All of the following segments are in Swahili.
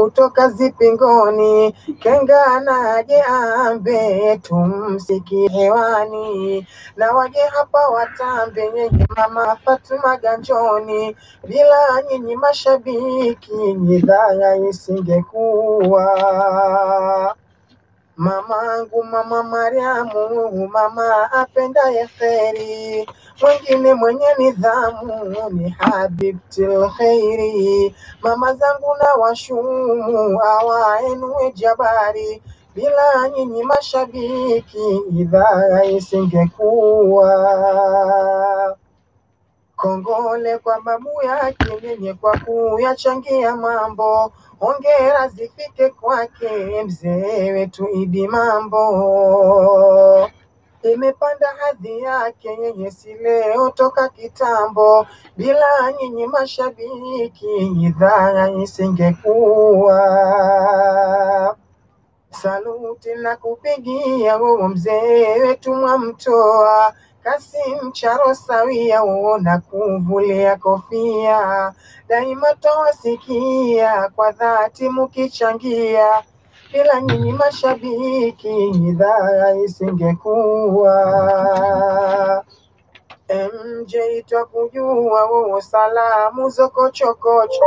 kutoka zipingoni, kenga naje ambe tumsikie hewani, na waje hapa watambe yenye mama Fatuma ganjoni, bila nyinyi mashabiki idhaa isingekuwa. Mamangu mama Mariamu, mama apendaye kheri, mwingine mwenye nidhamu ni Habibtil Khairi. Mama zangu na washumu awaenue jabari, bila nyinyi mashabiki idhaa isingekuwa. Kongole kwa babu yake yenye kwa kuyachangia mambo, hongera zifike kwake mzee wetu Idi Mambo. Imepanda hadhi yake yenye si leo toka kitambo, bila nyinyi mashabiki idhaa isingekuwa. Saluti na kupigia huo mzee wetu Mwamtoa, Kasim Charo sawia huo na kuvulia kofia, daima tawasikia kwa dhati mukichangia, bila nyinyi mashabiki idhaa isingekuwa. MJ twakujua huo salamu zokochokocho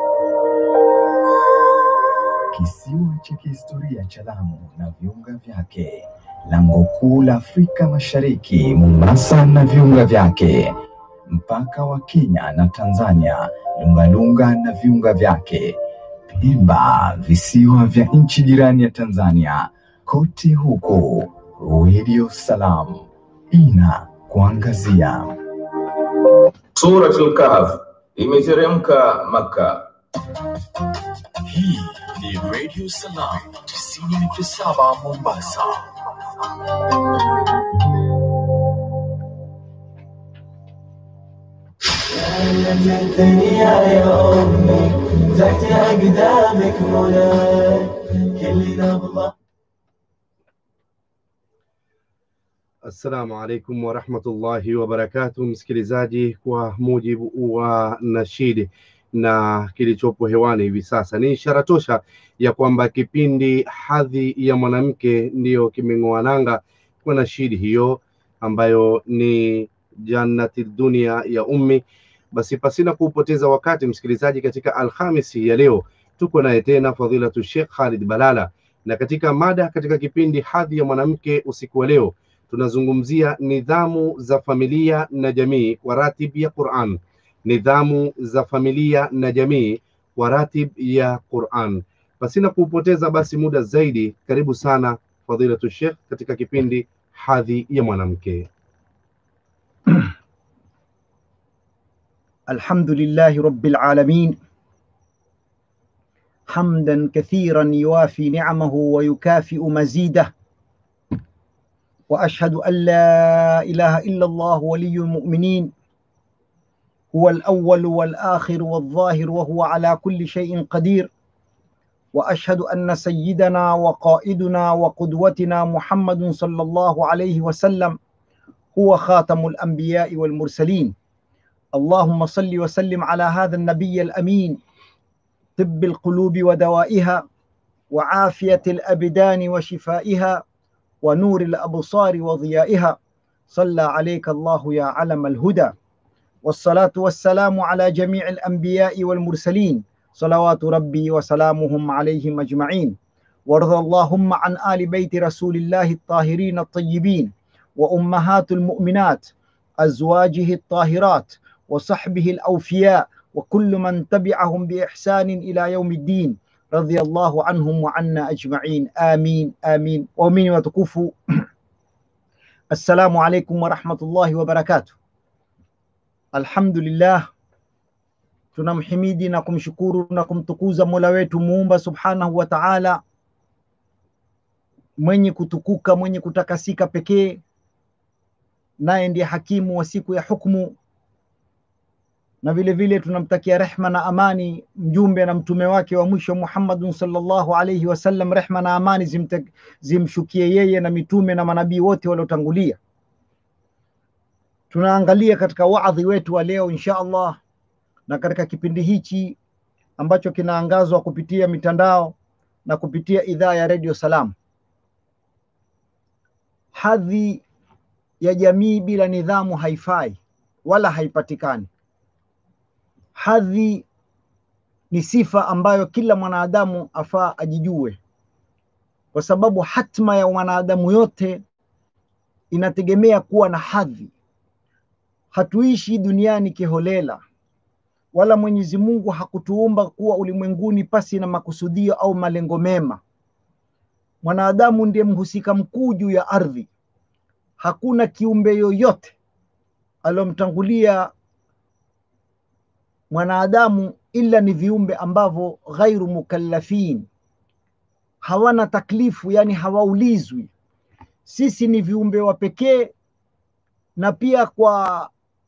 Kisiwa cha kihistoria cha Lamu na viunga vyake, lango kuu la Afrika Mashariki, Mombasa na viunga vyake, mpaka wa Kenya na Tanzania, Lungalunga na viunga vyake, Pemba, visiwa vya nchi jirani ya Tanzania, kote huko Radio Salam ina kuangazia. Suratul Kahf imeteremka Makka. Hii ni Radio Salam 90.7 Mombasa. الدنيا يا أمي تحت أقدامك مولاي كل نبضة Assalamu alaikum warahmatullahi wabarakatuh, msikilizaji, kwa mujibu wa nashidi na kilichopo hewani hivi sasa ni ishara tosha ya kwamba kipindi hadhi ya mwanamke ndiyo kimeng'oa nanga kwa nashidi hiyo ambayo ni jannati dunia ya ummi. Basi pasina kuupoteza wakati, msikilizaji, katika Alhamisi ya leo tuko naye tena fadhilatu Sheikh Khalid Balala, na katika mada katika kipindi hadhi ya mwanamke usiku wa leo tunazungumzia nidhamu za familia na jamii kwa ratib ya Quran, nidhamu za familia na jamii kwa ratib ya Quran. Pasina kuupoteza basi muda zaidi, karibu sana fadhilatu Sheikh katika kipindi hadhi ya mwanamke. الحمد لله رب العالمين حمدا كثيرا يوافي نعمه ويكافئ مزيده واشهد ان لا اله الا الله ولي المؤمنين هو الاول والاخر والظاهر وهو على كل شيء قدير واشهد ان سيدنا وقائدنا وقدوتنا محمد صلى الله عليه وسلم هو خاتم الانبياء والمرسلين اللهم صل وسلم على هذا النبي الامين طب القلوب ودوائها وعافيه الابدان وشفائها ونور الابصار وضيائها صلى عليك الله يا علم الهدى والصلاه والسلام على جميع الانبياء والمرسلين صلوات ربي وسلامهم عليهم اجمعين وارض اللهم عن ال بيت رسول الله الطاهرين الطيبين وامهات المؤمنات ازواجه الطاهرات وصحبه الاوفياء وكل من تبعهم باحسان الى يوم الدين رضي الله عنهم وعنا اجمعين امين امين waumini watukufu assalamu alaikum warahmatullahi wabarakatuh alhamdulillah tunamhimidi na kumshukuru na kumtukuza mola wetu muumba subhanahu wa taala mwenye kutukuka mwenye kutakasika pekee naye ndiye hakimu wa siku ya hukmu na vile vile tunamtakia rehma na amani mjumbe na mtume wake wa mwisho Muhammadun sallallahu alaihi wasallam, rehma na amani zimte, zimshukie yeye na mitume na manabii wote waliotangulia. Tunaangalia katika waadhi wetu wa leo insha Allah, na katika kipindi hichi ambacho kinaangazwa kupitia mitandao na kupitia idhaa ya redio Salam. Hadhi ya jamii bila nidhamu haifai wala haipatikani. Hadhi ni sifa ambayo kila mwanadamu afaa ajijue, kwa sababu hatma ya mwanadamu yote inategemea kuwa na hadhi. Hatuishi duniani kiholela, wala Mwenyezi Mungu hakutuumba kuwa ulimwenguni pasi na makusudio au malengo mema. Mwanadamu ndiye mhusika mkuu juu ya ardhi. Hakuna kiumbe yoyote aliyomtangulia mwanadamu ila ni viumbe ambavyo ghairu mukallafin, hawana taklifu, yani hawaulizwi. Sisi ni viumbe wa pekee, na pia kwa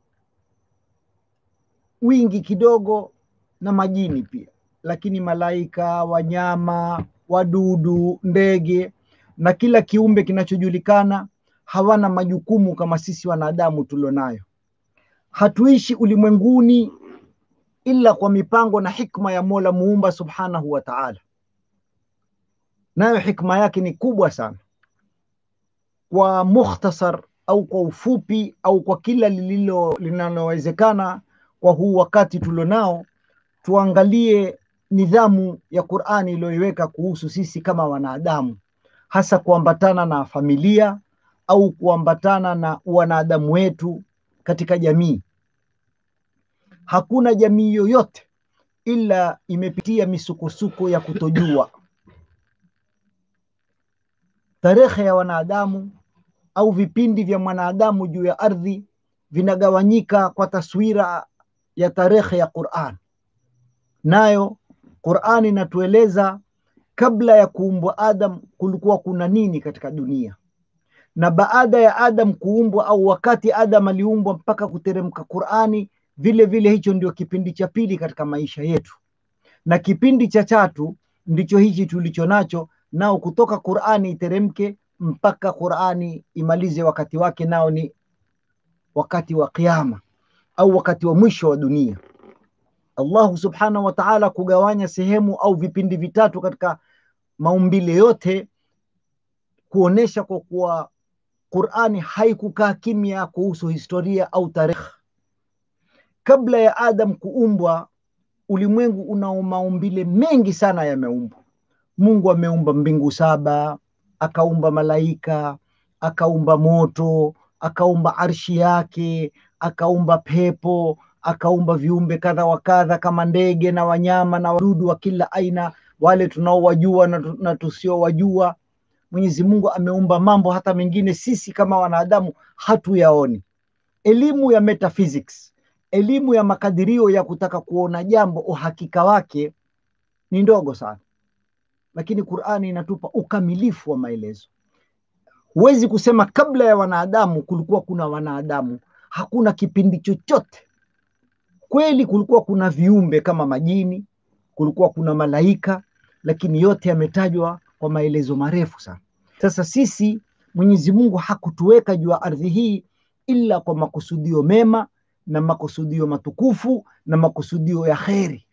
wingi kidogo na majini pia, lakini malaika, wanyama, wadudu, ndege na kila kiumbe kinachojulikana hawana majukumu kama sisi wanadamu tulionayo. Hatuishi ulimwenguni ila kwa mipango na hikma ya Mola muumba subhanahu wa ta'ala, nayo hikma yake ni kubwa sana. Kwa mukhtasar au kwa ufupi au kwa kila lililo linalowezekana kwa huu wakati tulionao, tuangalie nidhamu ya Qur'ani iliyoiweka kuhusu sisi kama wanadamu, hasa kuambatana na familia au kuambatana na wanadamu wetu katika jamii. Hakuna jamii yoyote ila imepitia misukosuko ya kutojua. Tarehe ya wanadamu au vipindi vya mwanadamu juu ya ardhi vinagawanyika kwa taswira ya tarehe ya Qur'an. Nayo Qur'an inatueleza kabla ya kuumbwa Adam kulikuwa kuna nini katika dunia, na baada ya Adam kuumbwa au wakati Adam aliumbwa mpaka kuteremka Qur'ani, vile vile hicho ndio kipindi cha pili katika maisha yetu, na kipindi cha tatu ndicho hichi tulicho nacho nao, kutoka Qur'ani iteremke mpaka Qur'ani imalize wakati wake, nao ni wakati wa Kiyama au wakati wa mwisho wa dunia. Allahu subhanahu wa ta'ala kugawanya sehemu au vipindi vitatu katika maumbile yote, kuonesha kwa kuwa Qur'ani haikukaa kimya kuhusu historia au tarehe. Kabla ya Adam kuumbwa, ulimwengu unao maumbile mengi sana yameumbwa. Mungu ameumba mbingu saba, akaumba malaika, akaumba moto, akaumba arshi yake, akaumba pepo, akaumba viumbe kadha wa kadha kama ndege na wanyama na wadudu wa kila aina, wale tunaowajua na, na tusiowajua. Mwenyezi Mungu ameumba mambo hata mengine sisi kama wanadamu hatuyaoni. Elimu ya metaphysics, elimu ya makadirio ya kutaka kuona jambo uhakika wake ni ndogo sana, lakini Qur'ani inatupa ukamilifu wa maelezo. Huwezi kusema kabla ya wanadamu kulikuwa kuna wanadamu. Hakuna kipindi chochote. Kweli kulikuwa kuna viumbe kama majini, kulikuwa kuna malaika, lakini yote yametajwa kwa maelezo marefu sana. Sasa sisi Mwenyezi Mungu hakutuweka juu ya ardhi hii ila kwa makusudio mema na makusudio matukufu na makusudio ya kheri,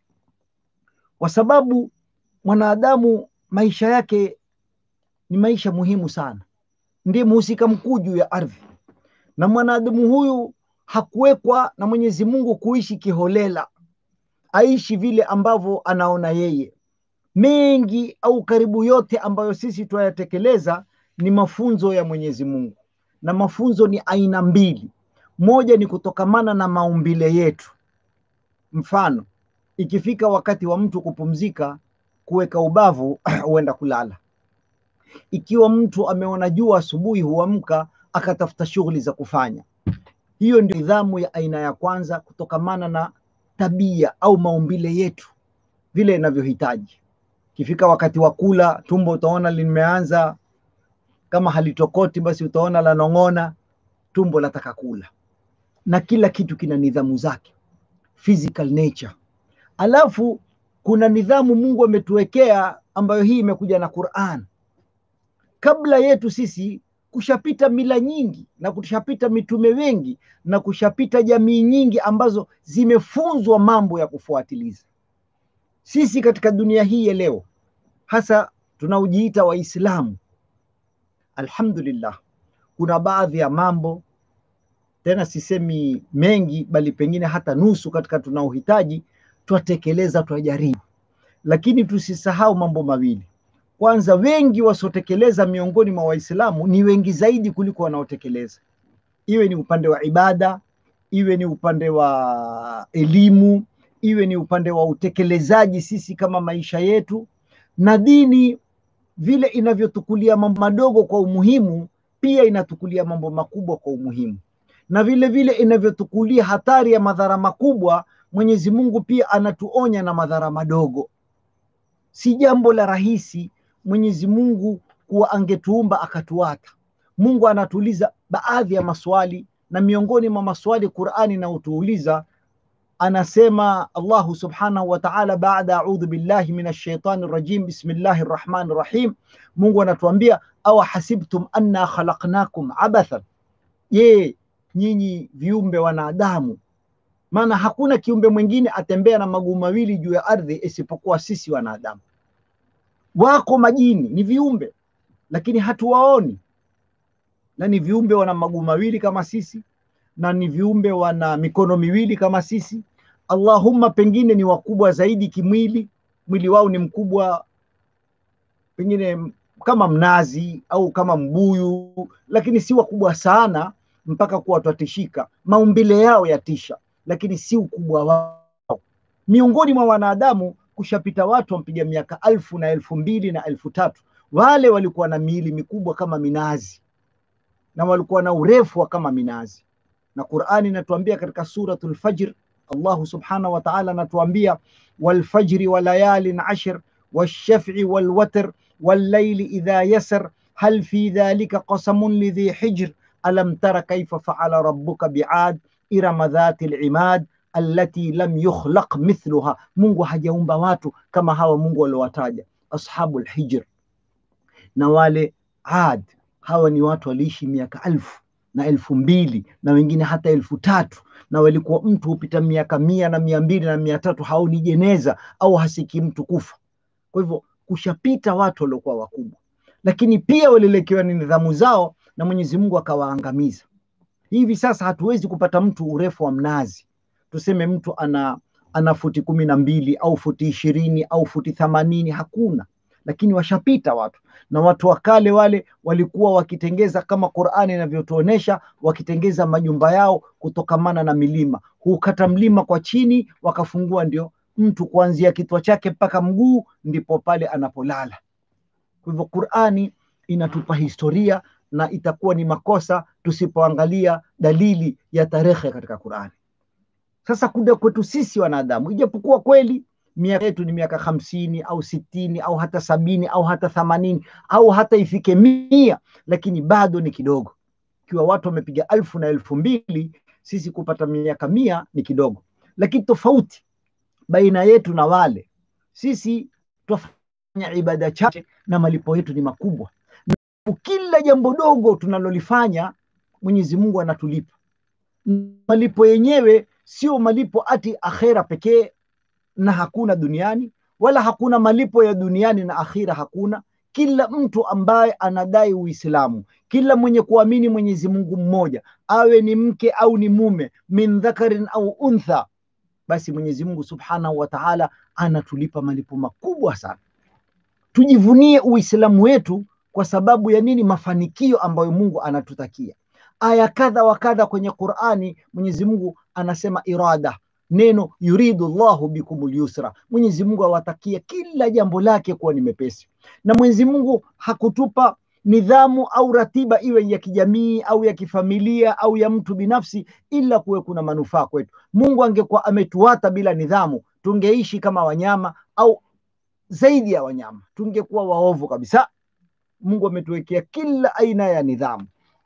kwa sababu mwanadamu maisha yake ni maisha muhimu sana, ndiye mhusika mkuu juu ya ardhi, na mwanadamu huyu hakuwekwa na Mwenyezi Mungu kuishi kiholela, aishi vile ambavyo anaona yeye. Mengi au karibu yote ambayo sisi tunayatekeleza ni mafunzo ya Mwenyezi Mungu, na mafunzo ni aina mbili. Moja ni kutokamana na maumbile yetu. Mfano, ikifika wakati wa mtu kupumzika, kuweka ubavu huenda kulala. Ikiwa mtu ameona jua asubuhi, huamka akatafuta shughuli za kufanya. Hiyo ndio nidhamu ya aina ya kwanza, kutokamana na tabia au maumbile yetu vile inavyohitaji. Ikifika wakati wa kula, tumbo utaona limeanza kama halitokoti, basi utaona lanong'ona, tumbo lataka kula, na kila kitu kina nidhamu zake, physical nature. Alafu kuna nidhamu Mungu ametuwekea ambayo hii imekuja na Qur'an. Kabla yetu sisi kushapita mila nyingi na kushapita mitume wengi na kushapita jamii nyingi ambazo zimefunzwa mambo ya kufuatiliza. sisi katika dunia hii ya leo, hasa tunaojiita Waislamu, alhamdulillah, kuna baadhi ya mambo tena sisemi mengi, bali pengine hata nusu katika tunaohitaji twatekeleza, twajaribu, lakini tusisahau mambo mawili. Kwanza, wengi wasiotekeleza miongoni mwa Waislamu ni wengi zaidi kuliko wanaotekeleza, iwe ni upande wa ibada, iwe ni upande wa elimu, iwe ni upande wa utekelezaji sisi kama maisha yetu na dini vile inavyotukulia mambo madogo kwa umuhimu, pia inatukulia mambo makubwa kwa umuhimu, na vile vile inavyotukulia hatari ya madhara makubwa, Mwenyezi Mungu pia anatuonya na madhara madogo. Si jambo la rahisi Mwenyezi Mungu kuwa angetuumba akatuata. Mungu anatuuliza baadhi ya maswali, na miongoni mwa maswali Qur'ani inayotuuliza anasema Allahu subhanahu wa ta'ala, baada audhu billahi minash shaitani rajim bismillahi rrahmani rrahim, Mungu anatuambia awa hasibtum anna khalaqnakum abathan, je, nyinyi viumbe wanadamu, maana hakuna kiumbe mwingine atembea na maguu mawili juu ya ardhi isipokuwa sisi wanadamu. Wako majini ni viumbe, lakini hatuwaoni, na ni viumbe wana maguu mawili kama sisi na ni viumbe wana mikono miwili kama sisi. Allahumma, pengine ni wakubwa zaidi kimwili, mwili wao ni mkubwa pengine kama mnazi au kama mbuyu, lakini si wakubwa sana mpaka kuwa twatishika. Maumbile yao yatisha, lakini si ukubwa wao. Miongoni mwa wanadamu kushapita watu wampiga miaka alfu na elfu mbili na elfu tatu wale walikuwa na miili mikubwa kama minazi na walikuwa na urefu wa kama minazi na Qur'ani inatuambia katika suratul Fajr, Allahu subhanahu wa ta'ala anatuambia walfajri wa layalin ashr washaf'i walwatr wallayli idha yasr hal fi dhalika qasamun lidhi hijr alam tara kayfa fa'ala rabbuka bi'ad irama dhati al-imad allati lam yukhlaq mithluha. Mungu hajaumba watu kama hawa Mungu aliowataja ashabul hijr na wale Ad. Hawa ni watu waliishi miaka alfu na elfu mbili na wengine hata elfu tatu na walikuwa mtu hupita miaka mia na mia mbili na mia tatu haoni jeneza au hasiki mtu kufa. Kwa hivyo kushapita watu waliokuwa wakubwa, lakini pia walielekewa ni nidhamu zao na Mwenyezi Mungu akawaangamiza. Hivi sasa hatuwezi kupata mtu urefu wa mnazi, tuseme mtu ana ana futi kumi na mbili au futi ishirini au futi themanini, hakuna lakini washapita watu na watu wa kale wale walikuwa wakitengeza kama Qur'ani inavyotuonesha, wakitengeza majumba yao kutokamana na milima. Hukata mlima kwa chini, wakafungua ndio mtu kuanzia kichwa chake mpaka mguu, ndipo pale anapolala. Kwa hivyo Qur'ani inatupa historia na itakuwa ni makosa tusipoangalia dalili ya tarehe katika Qur'ani. Sasa kuja kwetu sisi wanadamu, ijapokuwa kweli miaka yetu ni miaka hamsini au sitini au hata sabini au hata themanini au hata ifike mia, lakini bado ni kidogo. Ikiwa watu wamepiga elfu na elfu mbili, sisi kupata miaka mia ni kidogo. Lakini tofauti baina yetu na wale, sisi twafanya ibada chache na malipo yetu ni makubwa, na kila jambo dogo tunalolifanya Mwenyezi Mungu anatulipa. Malipo yenyewe sio malipo ati akhera pekee na hakuna duniani wala hakuna malipo ya duniani na akhira hakuna. Kila mtu ambaye anadai Uislamu, kila mwenye kuamini Mwenyezi Mungu mmoja, awe ni mke au ni mume, min dhakarin au untha, basi Mwenyezi Mungu Subhanahu wa Ta'ala anatulipa malipo makubwa sana. Tujivunie Uislamu wetu kwa sababu ya nini? Mafanikio ambayo Mungu anatutakia. Aya kadha wa kadha kwenye Qur'ani, Mwenyezi Mungu anasema irada neno yuridu llahu bikumul yusra, Mwenyezi Mungu awatakia kila jambo lake kuwa ni mepesi. Na Mwenyezi Mungu hakutupa nidhamu au ratiba iwe ya kijamii au ya kifamilia au ya mtu binafsi, ila kuwe kuna manufaa kwetu. Mungu angekuwa ametuata bila nidhamu, tungeishi kama wanyama au zaidi ya wanyama, tungekuwa waovu kabisa. Mungu ametuwekea kila aina ya nidhamu.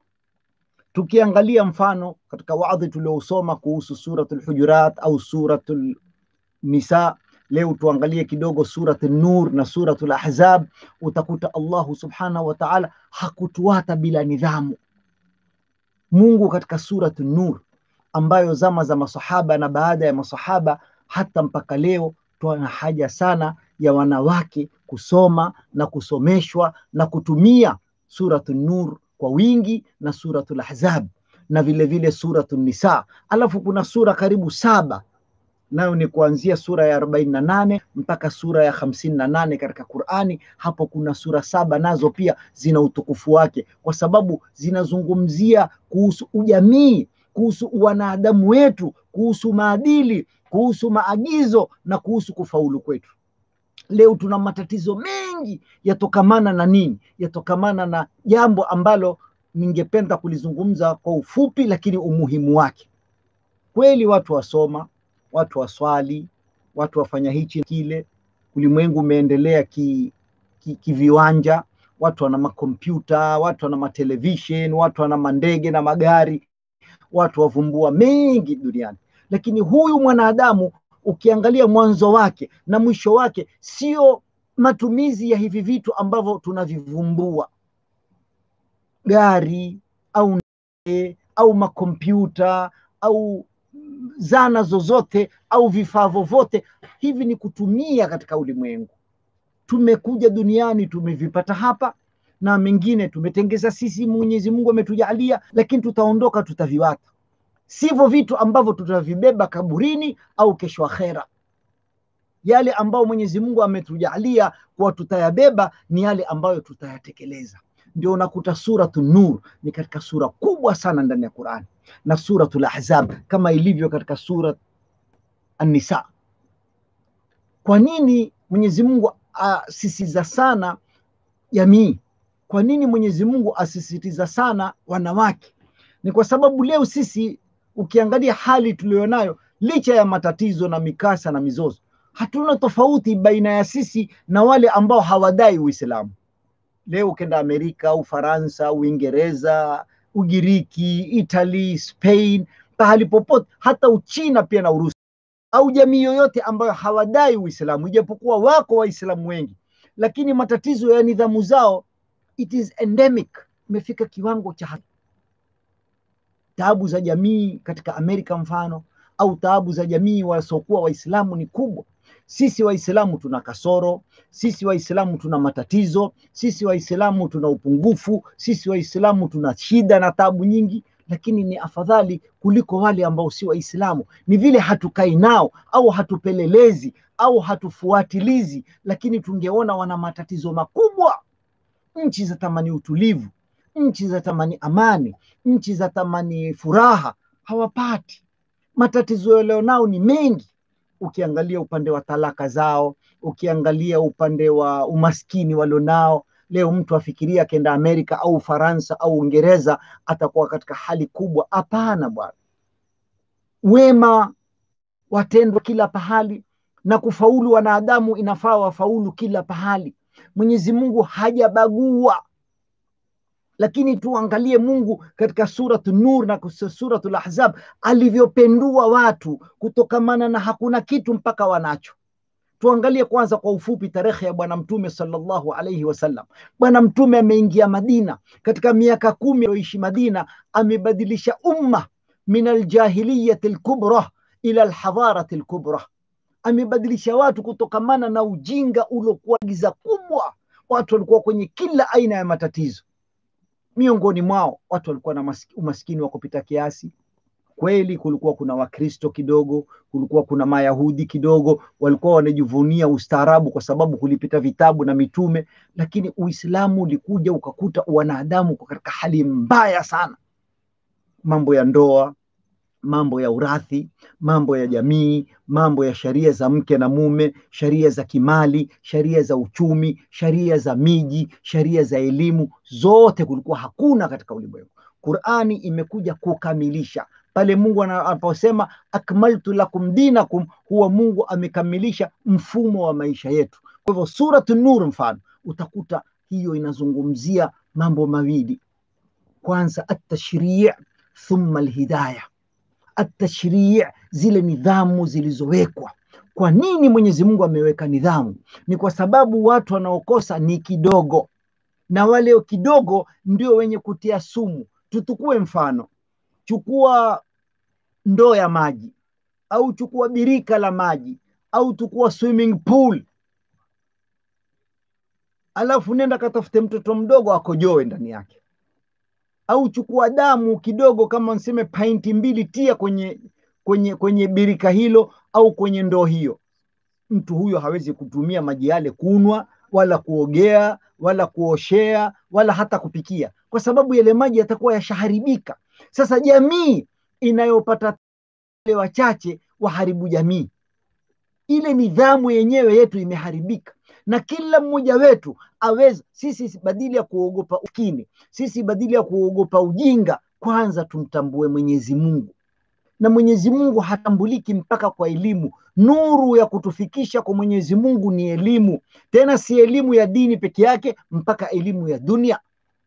Tukiangalia mfano katika wadhi tuliosoma kuhusu suratul Hujurat au suratul Nisa, leo tuangalie kidogo suratul Nur na suratul Ahzab, utakuta Allahu subhanahu wa ta'ala hakutuata bila nidhamu. Mungu katika suratul Nur ambayo zama za masahaba na baada ya masahaba hata mpaka leo tuna haja sana ya wanawake kusoma na kusomeshwa na kutumia suratu Nur kwa wingi na suratul Ahzab na vile vile suratu Nisa. Alafu kuna sura karibu saba nayo ni kuanzia sura ya arobaini na nane mpaka sura ya hamsini na nane katika Qurani. Hapo kuna sura saba nazo pia zina utukufu wake, kwa sababu zinazungumzia kuhusu ujamii, kuhusu wanadamu wetu, kuhusu maadili, kuhusu maagizo na kuhusu kufaulu kwetu. Leo tuna matatizo mengi yatokamana na nini? Yatokamana na jambo ambalo ningependa kulizungumza kwa ufupi, lakini umuhimu wake kweli, watu wasoma watu waswali, watu wafanya hichi kile, ulimwengu umeendelea kiviwanja ki, ki watu wana makompyuta, watu wana matelevishen, watu wana mandege na magari, watu wavumbua mengi duniani, lakini huyu mwanadamu ukiangalia mwanzo wake na mwisho wake sio matumizi ya hivi vitu ambavyo tunavivumbua, gari au ndege au makompyuta au zana zozote au vifaa vyovyote hivi ni kutumia katika ulimwengu. Tumekuja duniani tumevipata hapa, na mengine tumetengeza sisi, Mwenyezi Mungu ametujalia, lakini tutaondoka, tutaviwata. Sivyo vitu ambavyo tutavibeba kaburini au kesho akhera. Yale ambayo Mwenyezi Mungu ametujalia kuwa tutayabeba ni yale ambayo tutayatekeleza. Ndio unakuta suratu Nur ni katika sura kubwa sana ndani ya Qurani na suratul Ahzab kama ilivyo katika surat An-Nisa. Kwa nini Mwenyezi Mungu asisitiza sana jamii? Kwa nini Mwenyezi Mungu asisitiza sana wanawake? Ni kwa sababu leo sisi ukiangalia hali tuliyonayo, licha ya matatizo na mikasa na mizozo, hatuna tofauti baina ya sisi na wale ambao hawadai Uislamu. Leo ukenda Amerika, Ufaransa, Uingereza, Ugiriki, Italy, Spain, pahali popote, hata Uchina pia na Urusi au jamii yoyote ambayo hawadai Uislamu, ijapokuwa wako Waislamu wengi, lakini matatizo ya nidhamu zao it is endemic, imefika kiwango cha taabu za jamii katika Amerika mfano, au taabu za jamii wasiokuwa Waislamu ni kubwa. Sisi Waislamu tuna kasoro, sisi Waislamu tuna matatizo, sisi Waislamu tuna upungufu, sisi Waislamu tuna shida na tabu nyingi, lakini ni afadhali kuliko wale ambao si Waislamu. Ni vile hatukai nao au hatupelelezi au hatufuatilizi, lakini tungeona wana matatizo makubwa. Nchi za tamani utulivu, nchi za tamani amani, nchi za tamani furaha, hawapati. Matatizo yalionao ni mengi ukiangalia upande wa talaka zao, ukiangalia upande wa umaskini walionao. Leo mtu afikiria akenda Amerika au Ufaransa au Uingereza atakuwa katika hali kubwa. Hapana bwana, wema watendwa kila pahali, na kufaulu wanadamu inafaa wafaulu kila pahali. Mwenyezi Mungu hajabagua lakini tuangalie Mungu katika suratu Nur na suratul Ahzab alivyopendua watu kutokamana na hakuna kitu mpaka wanacho. Tuangalie kwanza kwa ufupi tarehe ya Bwana Mtume sallallahu alaihi wasallam. Bwana Mtume ameingia Madina katika miaka kumi aliyoishi Madina, amebadilisha umma min aljahiliyati lkubra ila alhadharati lkubra, amebadilisha watu kutokamana na ujinga uliokuwa giza kubwa. Watu walikuwa kwenye kila aina ya matatizo miongoni mwao watu walikuwa na umaskini wa kupita kiasi. Kweli kulikuwa kuna Wakristo kidogo, kulikuwa kuna Mayahudi kidogo, walikuwa wanajivunia ustaarabu kwa sababu kulipita vitabu na mitume, lakini Uislamu ulikuja ukakuta wanadamu kwa katika hali mbaya sana, mambo ya ndoa, mambo ya urathi, mambo ya jamii, mambo ya sheria za mke na mume, sheria za kimali, sheria za uchumi, sheria za miji, sheria za elimu, zote kulikuwa hakuna katika ulimwengu. Qurani imekuja kukamilisha pale Mungu anaposema akmaltu lakum dinakum, huwa Mungu amekamilisha mfumo wa maisha yetu. Kwa hivyo suratu Nur mfano utakuta hiyo inazungumzia mambo mawili, kwanza atashrii thumma alhidaya atashrii, zile nidhamu zilizowekwa. Kwa nini Mwenyezi Mungu ameweka nidhamu? Ni kwa sababu watu wanaokosa ni kidogo, na wale kidogo ndio wenye kutia sumu. Tutukue mfano, chukua ndoo ya maji au chukua birika la maji au tukua swimming pool alafu nenda katafute mtoto mdogo akojoe ndani yake au chukua damu kidogo kama nseme painti mbili tia kwenye kwenye kwenye birika hilo au kwenye ndoo hiyo mtu huyo hawezi kutumia maji yale kunwa wala kuogea wala kuoshea wala hata kupikia kwa sababu yale maji yatakuwa yashaharibika sasa jamii inayopata wale wachache waharibu jamii ile nidhamu yenyewe yetu imeharibika na kila mmoja wetu aweza sisi badili ya kuogopa ukini sisi badili ya kuogopa ujinga kwanza tumtambue mwenyezi mungu na mwenyezi mungu hatambuliki mpaka kwa elimu nuru ya kutufikisha kwa mwenyezi mungu ni elimu tena si elimu ya dini peke yake mpaka elimu ya dunia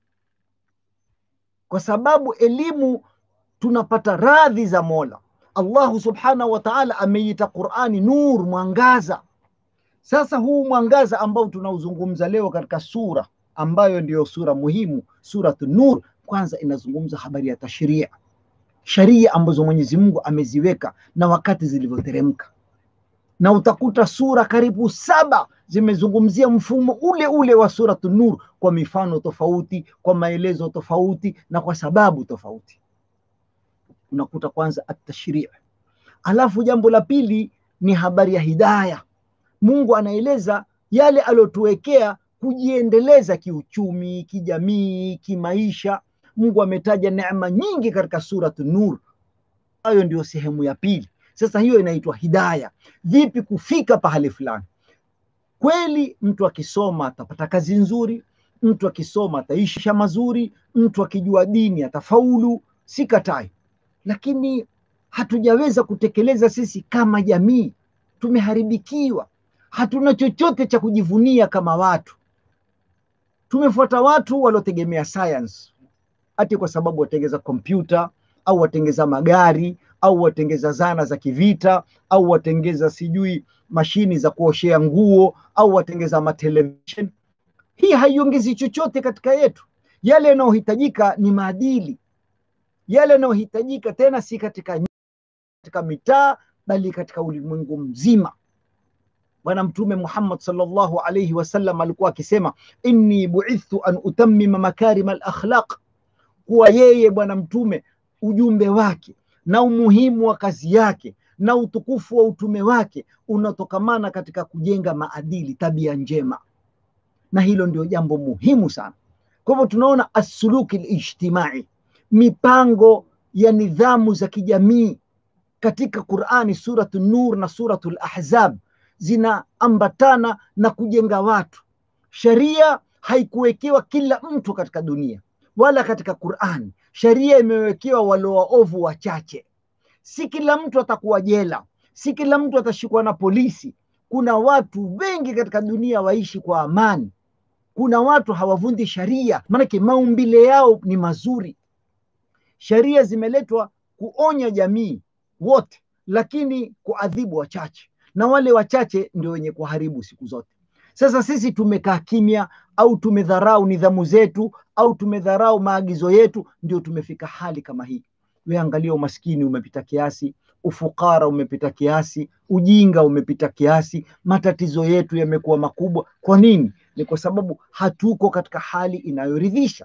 kwa sababu elimu tunapata radhi za mola allahu subhanahu wa taala ameiita qurani nur mwangaza sasa huu mwangaza ambao tunauzungumza leo katika sura ambayo ndiyo sura muhimu suratu nur kwanza inazungumza habari ya tashria sharia ambazo mwenyezi mungu ameziweka na wakati zilivyoteremka na utakuta sura karibu saba zimezungumzia mfumo ule ule wa suratu nur kwa mifano tofauti kwa maelezo tofauti na kwa sababu tofauti unakuta kwanza atashrii alafu jambo la pili ni habari ya hidaya mungu anaeleza yale aliyotuwekea kujiendeleza kiuchumi kijamii kimaisha mungu ametaja neema nyingi katika suratu nur hayo ndio sehemu ya pili sasa hiyo inaitwa hidaya vipi kufika pahali fulani kweli mtu akisoma atapata kazi nzuri mtu akisoma ataisha mazuri mtu akijua dini atafaulu si katai lakini hatujaweza kutekeleza sisi kama jamii tumeharibikiwa hatuna chochote cha kujivunia kama watu tumefuata watu waliotegemea science ati kwa sababu watengeza kompyuta au watengeza magari au watengeza zana za kivita au watengeza sijui mashini za kuoshea nguo au watengeza matelevishen hii haiongezi chochote katika yetu yale yanayohitajika ni maadili yale yanayohitajika tena si katika katika mitaa bali katika ulimwengu mzima bwana mtume muhammad salllahu alaihi wasallam alikuwa akisema inni buithtu an utammima makarima alakhlaq kuwa yeye bwana mtume ujumbe wake na umuhimu wa kazi yake na utukufu wa utume wake unatokamana katika kujenga maadili tabia njema na hilo ndio jambo muhimu sana kwa hivyo tunaona assuluki lijtimai mipango ya nidhamu za kijamii katika qurani suratu nur na suratu lahzab zinaambatana na kujenga watu sheria haikuwekewa kila mtu katika dunia wala katika qurani sheria imewekewa waliowaovu wachache si kila mtu atakuwa jela si kila mtu atashikwa na polisi kuna watu wengi katika dunia waishi kwa amani kuna watu hawavundi sharia maanake maumbile yao ni mazuri sheria zimeletwa kuonya jamii wote lakini kuadhibu wachache na wale wachache ndio wenye kuharibu siku zote sasa sisi tumekaa kimya au tumedharau nidhamu zetu au tumedharau maagizo yetu ndio tumefika hali kama hii weangalia umaskini umepita kiasi ufukara umepita kiasi ujinga umepita kiasi matatizo yetu yamekuwa makubwa kwa nini ni kwa sababu hatuko katika hali inayoridhisha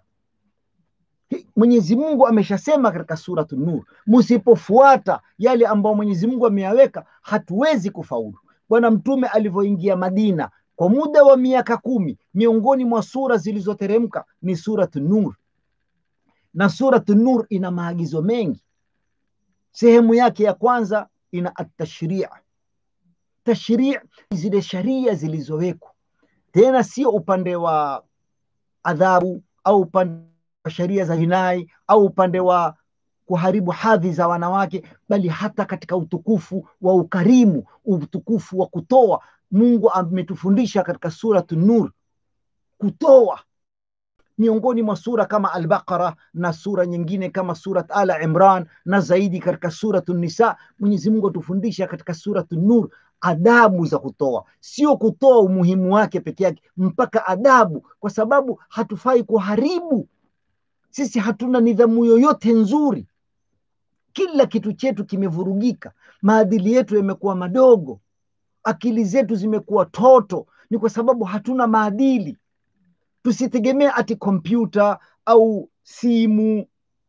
mwenyezi mungu ameshasema katika suratu nur msipofuata yale ambayo mwenyezi mungu ameyaweka hatuwezi kufaulu bwana mtume alivyoingia madina kwa muda wa miaka kumi miongoni mwa sura zilizoteremka ni suratu nur na suratu nur ina maagizo mengi sehemu yake ya kwanza ina atashria tashrii zile sharia zilizowekwa tena sio upande wa adhabu au upande wa sheria za jinai au upande wa kuharibu hadhi za wanawake bali hata katika utukufu wa ukarimu utukufu wa kutoa mungu ametufundisha katika suratu nur kutoa miongoni mwa sura kama albaqara na sura nyingine kama surat ala imran na zaidi katika suratu nisa mwenyezi mungu atufundisha katika suratu nur adabu za kutoa sio kutoa umuhimu wake peke yake mpaka adabu kwa sababu hatufai kuharibu sisi hatuna nidhamu yoyote nzuri kila kitu chetu kimevurugika maadili yetu yamekuwa madogo akili zetu zimekuwa toto ni kwa sababu hatuna maadili tusitegemee ati kompyuta au simu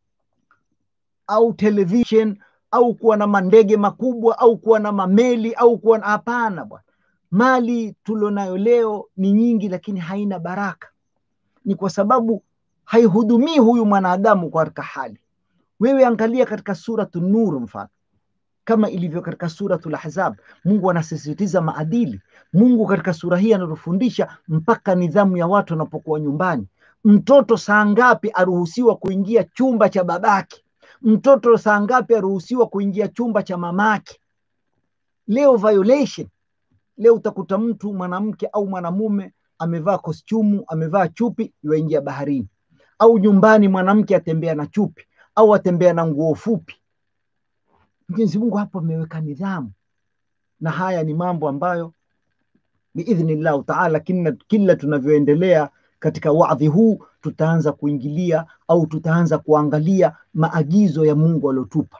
au television au kuwa na mandege makubwa au kuwa na mameli au kuwa na hapana bwana mali tulionayo leo ni nyingi lakini haina baraka ni kwa sababu haihudumii huyu mwanadamu katika hali wewe angalia katika suratu nur mfano kama ilivyo katika suratul ahzab mungu anasisitiza maadili mungu katika sura hii anatufundisha mpaka nidhamu ya watu wanapokuwa nyumbani mtoto saa ngapi aruhusiwa kuingia chumba cha babake mtoto saa ngapi aruhusiwa kuingia chumba cha mamake leo violation leo utakuta mtu mwanamke au mwanamume amevaa kostyumu amevaa chupi yuaingia baharini au nyumbani mwanamke atembea na chupi au atembea na nguo fupi mwenyezi mungu hapo ameweka nidhamu na haya ni mambo ambayo biidhnillahu taala kila, kila tunavyoendelea katika wadhi huu tutaanza kuingilia au tutaanza kuangalia maagizo ya mungu aliotupa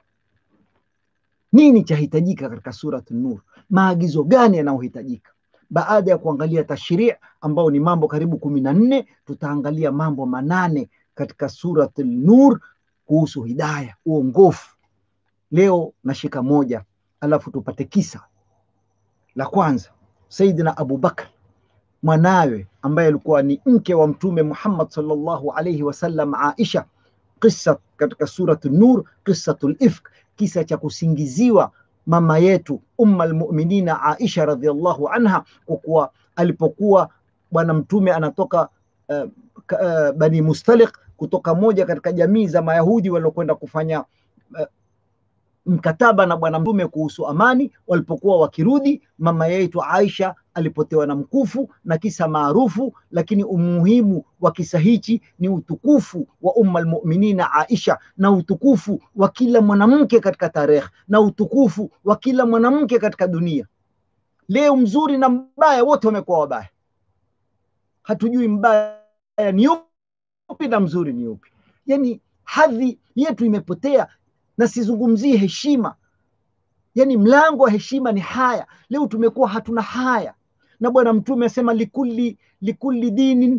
nini chahitajika katika surat nur maagizo gani yanayohitajika baada ya kuangalia tashrii ambao ni mambo karibu kumi na nne tutaangalia mambo manane katika surat nur kuhusu hidaya uongofu leo nashika moja alafu tupate kisa la kwanza saidina abubakar mwanawe ambaye alikuwa ni mke wa mtume muhammad salllahu alaihi wasallam aisha kisa katika surat nur qisatu lifk kisa cha kusingiziwa mama yetu umma lmuminina aisha radiallahu anha kwa kuwa alipokuwa bwana mtume anatoka uh, uh, bani mustalik kutoka moja katika jamii za mayahudi waliokwenda kufanya uh, mkataba na bwana mtume kuhusu amani walipokuwa wakirudi mama yetu aisha alipotewa na mkufu na kisa maarufu lakini umuhimu wa kisa hichi ni utukufu wa umma lmuminina aisha na utukufu wa kila mwanamke katika tarehe na utukufu wa kila mwanamke katika dunia leo mzuri na mbaya wote wamekuwa wabaya hatujui mbaya ni upi na mzuri ni upi yani hadhi yetu imepotea na sizungumzie heshima yani mlango wa heshima ni haya leo tumekuwa hatuna haya na bwana mtume asema likulli likulli dinin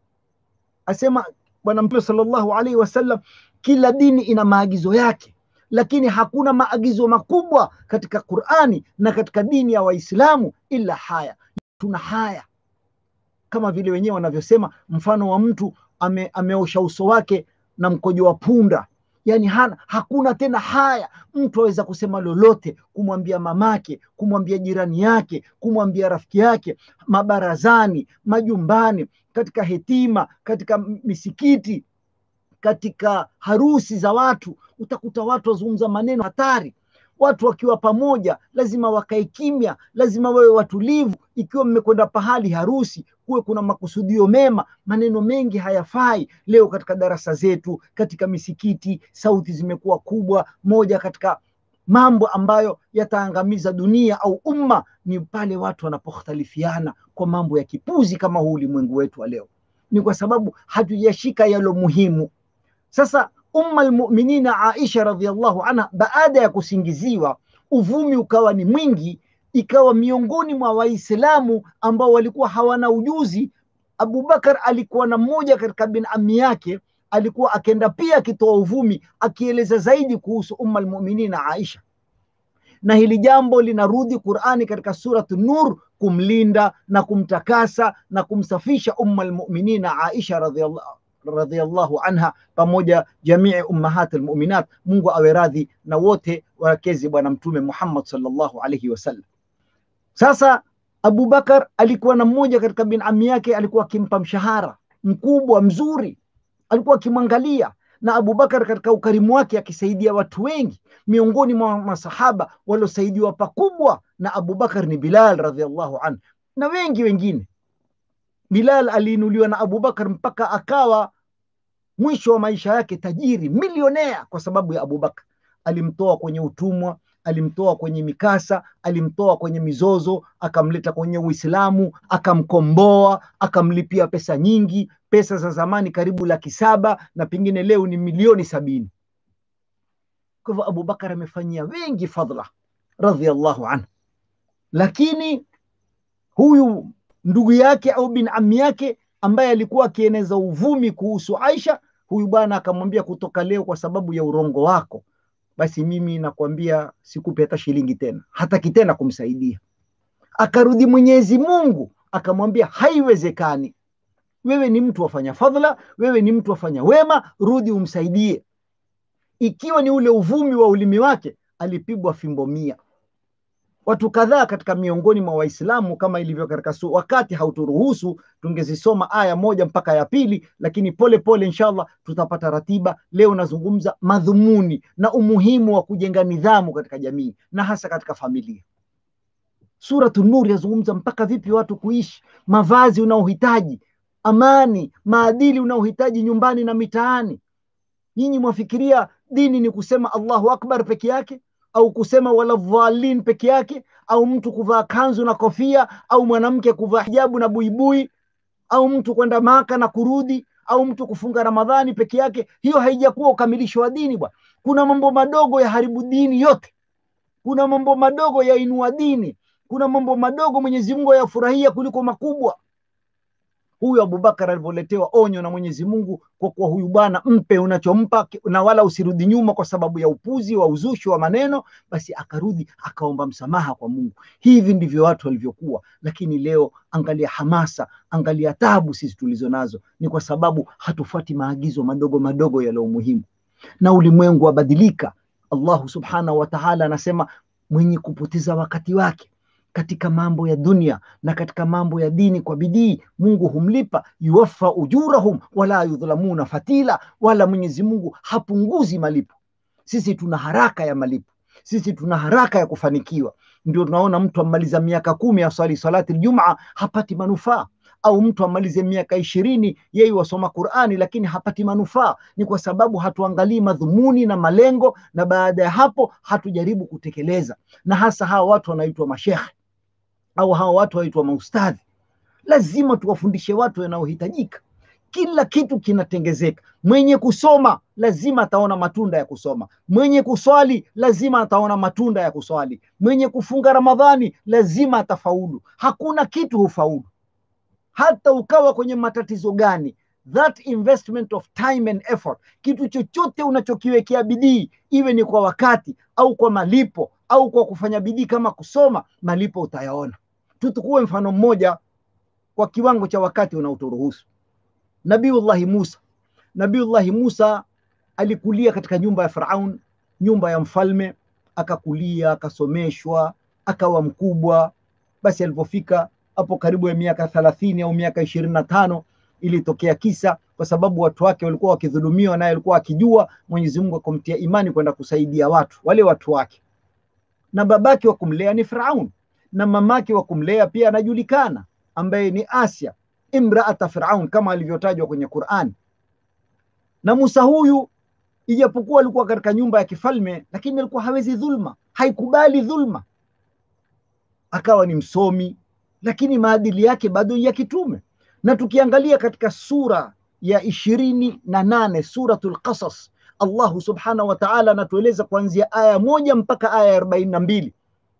asema bwana mtume salllahu alaihi wasallam kila dini ina maagizo yake lakini hakuna maagizo makubwa katika qurani na katika dini ya waislamu ila haya tuna haya kama vile wenyewe wanavyosema mfano wa mtu ame, ameosha uso wake na mkojo wa punda yani hana, hakuna tena haya mtu aweza kusema lolote kumwambia mamake kumwambia jirani yake kumwambia rafiki yake mabarazani majumbani katika hetima katika misikiti katika harusi za watu utakuta watu wazungumza maneno hatari watu wakiwa pamoja lazima wakae kimya lazima wawe watulivu ikiwa mmekwenda pahali harusi kuwe kuna makusudio mema maneno mengi hayafai leo katika darasa zetu katika misikiti sauti zimekuwa kubwa moja katika mambo ambayo yataangamiza dunia au umma ni pale watu wanapokhtalifiana kwa mambo ya kipuzi kama huu ulimwengu wetu wa leo ni kwa sababu hatujashika yalo muhimu sasa umma lmuminina aisha radiallahu anha baada ya kusingiziwa uvumi ukawa ni mwingi ikawa miongoni mwa waislamu ambao walikuwa hawana ujuzi abubakar alikuwa na mmoja katika bin ami yake alikuwa akenda pia akitoa uvumi akieleza zaidi kuhusu umma lmuminina aisha na hili jambo linarudi qurani katika suratu nur kumlinda na kumtakasa na kumsafisha umma lmuminina aisha radiallahu radhiallahu anha pamoja jamii ummahat almuminat mungu awe radhi na wote wakezi bwana mtume muhammad salllahu alaihi wasallam sasa abubakar alikuwa na mmoja katika bin ami yake alikuwa akimpa mshahara mkubwa mzuri alikuwa akimwangalia na abubakar katika ukarimu wake akisaidia watu wengi miongoni mwa masahaba waliosaidiwa pakubwa na abubakar ni bilal radhiallahu anhu na wengi wengine bilal aliinuliwa na abubakar mpaka akawa mwisho wa maisha yake tajiri milionea kwa sababu ya abubakar alimtoa kwenye utumwa alimtoa kwenye mikasa alimtoa kwenye mizozo akamleta kwenye uislamu akamkomboa akamlipia pesa nyingi pesa za zamani karibu laki saba na pengine leo ni milioni sabini kwa hivyo abubakar amefanyia wengi fadhla radhiallahu anhu lakini huyu ndugu yake au bin ami yake ambaye alikuwa akieneza uvumi kuhusu Aisha, huyu bwana akamwambia, kutoka leo, kwa sababu ya urongo wako, basi mimi nakwambia sikupe hata shilingi tena. Hataki tena kumsaidia. Akarudi Mwenyezi Mungu akamwambia, haiwezekani, wewe ni mtu wafanya fadhila, wewe ni mtu wafanya wema, rudi umsaidie. Ikiwa ni ule uvumi wa ulimi wake, alipigwa fimbo mia. Watu kadhaa katika miongoni mwa Waislamu kama ilivyo katika su, wakati hauturuhusu tungezisoma aya moja mpaka ya pili, lakini pole pole inshallah tutapata ratiba. Leo nazungumza madhumuni na umuhimu wa kujenga nidhamu katika jamii na hasa katika familia. Suratu Nur yazungumza mpaka vipi watu kuishi, mavazi unaohitaji, amani, maadili unaohitaji nyumbani na mitaani. Nyinyi mwafikiria dini ni kusema Allahu Akbar peke yake au kusema wala dhalin peke yake au mtu kuvaa kanzu na kofia au mwanamke kuvaa hijabu na buibui au mtu kwenda Maka na kurudi au mtu kufunga Ramadhani peke yake. Hiyo haijakuwa ukamilisho wa dini bwana. Kuna mambo madogo ya haribu dini yote, kuna mambo madogo ya inua dini, kuna mambo madogo Mwenyezi Mungu ayafurahia kuliko makubwa. Huyu Abubakar alivyoletewa onyo na Mwenyezi Mungu kwa kuwa huyu bwana mpe unachompa na wala usirudi nyuma kwa sababu ya upuzi wa uzushi wa maneno, basi akarudi akaomba msamaha kwa Mungu. Hivi ndivyo watu walivyokuwa, lakini leo angalia hamasa, angalia tabu sisi tulizo nazo, ni kwa sababu hatufuati maagizo madogo madogo yaliyo muhimu, na ulimwengu wabadilika. Allahu subhanahu wa ta'ala anasema mwenye kupoteza wakati wake katika mambo ya dunia na katika mambo ya dini kwa bidii, Mungu humlipa yuwaffa ujurahum wala yudhlamuna fatila, wala Mwenyezi Mungu hapunguzi malipo. Sisi tuna haraka ya malipo, sisi tuna haraka ya kufanikiwa. Ndio tunaona mtu amaliza miaka kumi aswali salati Ijumaa hapati manufaa au mtu amalize miaka ishirini yeye wasoma Qurani lakini hapati manufaa. Ni kwa sababu hatuangalii madhumuni na malengo, na baada ya hapo hatujaribu kutekeleza. Na hasa hawa watu wanaitwa mashekhe au hawa watu waitwa maustadhi, lazima tuwafundishe watu yanayohitajika. Kila kitu kinatengezeka. Mwenye kusoma lazima ataona matunda ya kusoma, mwenye kuswali lazima ataona matunda ya kuswali, mwenye kufunga Ramadhani lazima atafaulu. Hakuna kitu hufaulu, hata ukawa kwenye matatizo gani. That investment of time and effort, kitu chochote unachokiwekea bidii, iwe ni kwa wakati au kwa malipo au kwa kufanya bidii kama kusoma, malipo utayaona. Tutukue mfano mmoja kwa kiwango cha wakati unaoturuhusu. Nabiullahi Musa, Nabiullahi Musa alikulia katika nyumba ya Firaun, nyumba ya mfalme, akakulia akasomeshwa, akawa mkubwa. Basi alipofika hapo karibu ya miaka thelathini au miaka ishirini na tano ilitokea kisa, kwa sababu watu wake walikuwa wakidhulumiwa, naye alikuwa akijua. Mwenyezi Mungu akamtia imani kwenda kusaidia watu wale watu wake, na babake wa kumlea ni Firaun na mamake wa kumlea pia anajulikana, ambaye ni Asia imraata Firaun kama alivyotajwa kwenye Qur'an. Na Musa huyu ijapokuwa alikuwa katika nyumba ya kifalme, lakini alikuwa hawezi dhulma, haikubali dhulma. Akawa ni msomi, lakini maadili yake bado ya kitume. Na tukiangalia katika sura ya ishirini na nane Suratul Qasas, Allahu subhanahu wa ta'ala anatueleza kuanzia aya moja mpaka aya ya arobaini na mbili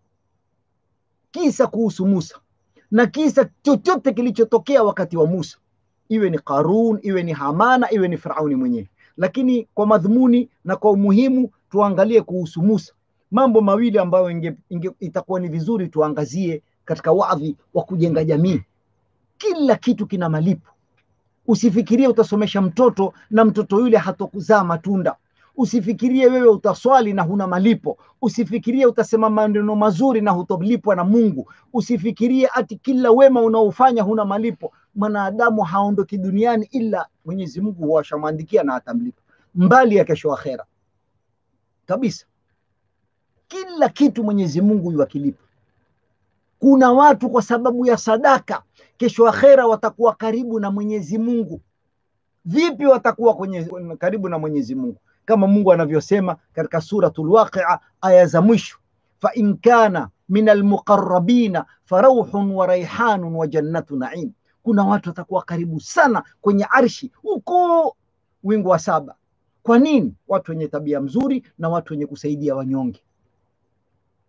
kisa kuhusu Musa na kisa chochote kilichotokea wakati wa Musa, iwe ni Qarun, iwe ni Hamana, iwe ni Firauni mwenyewe. Lakini kwa madhumuni na kwa umuhimu tuangalie kuhusu Musa mambo mawili ambayo inge, inge, itakuwa ni vizuri tuangazie katika wadhi wa kujenga jamii. Kila kitu kina malipo. Usifikirie utasomesha mtoto na mtoto yule hatokuzaa matunda. Usifikirie wewe utaswali na huna malipo. Usifikirie utasema maneno mazuri na hutolipwa na Mungu. Usifikirie ati kila wema unaofanya huna malipo. Mwanadamu haondoki duniani ila Mwenyezi Mungu huwashamwandikia na atamlipa mbali ya kesho akhera kabisa. Kila kitu Mwenyezi Mungu yuwakilipa. Kuna watu kwa sababu ya sadaka, kesho akhera watakuwa karibu na Mwenyezi Mungu. Vipi watakuwa kwenye, karibu na Mwenyezi Mungu? kama Mungu anavyosema katika suratul Waqia aya za mwisho, fa in kana min almuqarrabina farauhun wa raihanun wa jannatu naim. Kuna watu watakuwa karibu sana kwenye arshi huko wingu wa saba. Kwa nini? Watu wenye tabia mzuri na watu wenye kusaidia wanyonge.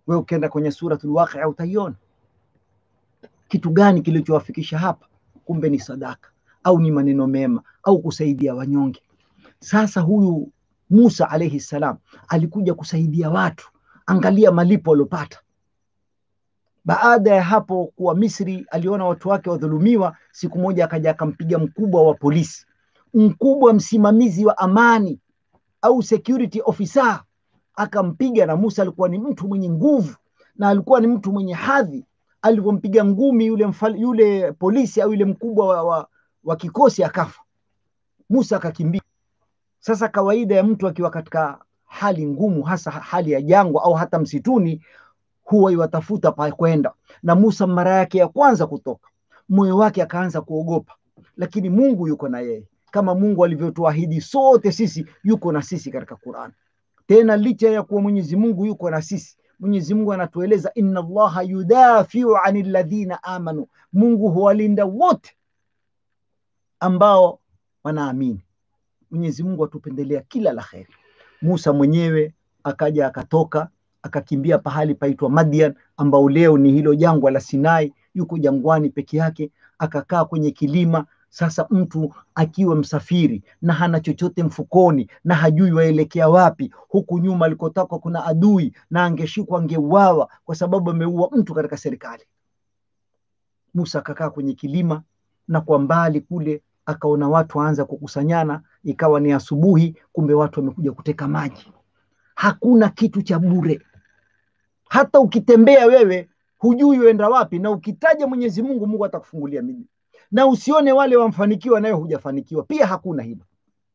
wewe ukienda kwenye suratul waqia utaiona kitu gani kilichowafikisha hapa kumbe ni sadaka au ni maneno mema au kusaidia wanyonge sasa huyu musa alaihi salam alikuja kusaidia watu angalia malipo aliopata baada ya hapo kuwa misri aliona watu wake wadhulumiwa siku moja akaja akampiga mkubwa wa polisi mkubwa msimamizi wa amani au security officer akampiga na musa alikuwa ni mtu mwenye nguvu na alikuwa ni mtu mwenye hadhi alivyompiga ngumi yule, mfal, yule polisi au yule mkubwa wa, wa, wa kikosi akafa musa akakimbia sasa kawaida ya mtu akiwa katika hali ngumu hasa hali ya jangwa au hata msituni huwa iwatafuta pa kwenda na musa mara yake ya kwanza kutoka moyo wake akaanza kuogopa lakini mungu yuko na yeye kama mungu alivyotuahidi sote sisi yuko na sisi katika quran tena licha ya kuwa mwenyezi mungu yuko na sisi mwenyezi mungu anatueleza inna allaha yudafiu ani ladhina amanu mungu huwalinda wote ambao wanaamini mwenyezi mungu atupendelea kila la kheri musa mwenyewe akaja akatoka akakimbia pahali paitwa madian ambao leo ni hilo jangwa la sinai yuko jangwani peke yake akakaa kwenye kilima sasa mtu akiwa msafiri na hana chochote mfukoni na hajui waelekea wapi huku nyuma alikotoka kuna adui na angeshikwa angeuawa kwa sababu ameua mtu katika serikali musa akakaa kwenye kilima na kwa mbali kule akaona watu waanza kukusanyana ikawa ni asubuhi kumbe watu wamekuja kuteka maji hakuna kitu cha bure hata ukitembea wewe hujui uenda wapi na ukitaja mwenyezi mungu mungu atakufungulia miji na usione wale wamfanikiwa nayo hujafanikiwa pia hakuna hilo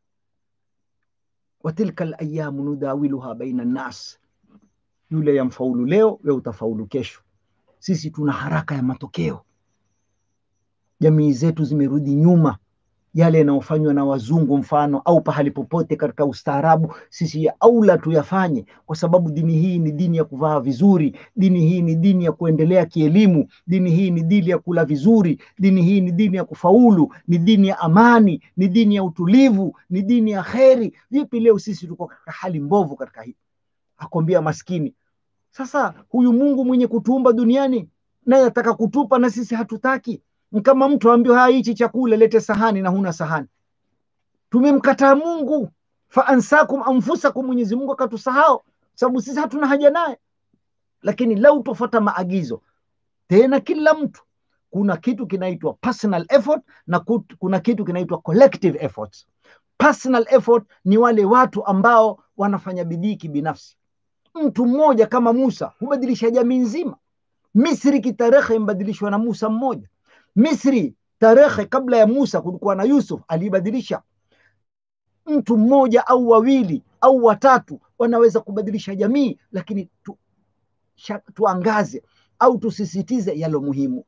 watilka layamu nudawiluha baina nnas yule yamfaulu leo we utafaulu kesho sisi tuna haraka ya matokeo jamii zetu zimerudi nyuma yale yanayofanywa na wazungu mfano au pahali popote katika ustaarabu sisi ya aula tuyafanye kwa sababu dini hii ni dini ya kuvaa vizuri dini hii ni dini ya kuendelea kielimu dini hii ni dini ya kula vizuri dini hii ni dini ya kufaulu ni dini ya amani ni dini ya utulivu ni dini ya kheri vipi leo sisi tuko katika hali mbovu katika hii akwambia maskini sasa huyu mungu mwenye kutuumba duniani naye ataka kutupa na sisi hatutaki kama mtu aambiwa haya hichi chakula lete sahani na huna sahani tumemkataa mungu faansakum anfusakum mwenyezi mungu akatusahau sababu sisi hatuna haja naye lakini lau tofata maagizo tena kila mtu kuna kitu kinaitwa personal effort na kuna kitu kinaitwa collective efforts personal effort ni wale watu ambao wanafanya bidii kibinafsi mtu mmoja kama musa hubadilisha jamii nzima misri kitarehe imbadilishwa na musa mmoja misri tarehe kabla ya musa kulikuwa na yusuf aliibadilisha mtu mmoja au wawili au watatu wanaweza kubadilisha jamii lakini tu, sha, tuangaze au tusisitize yalo muhimu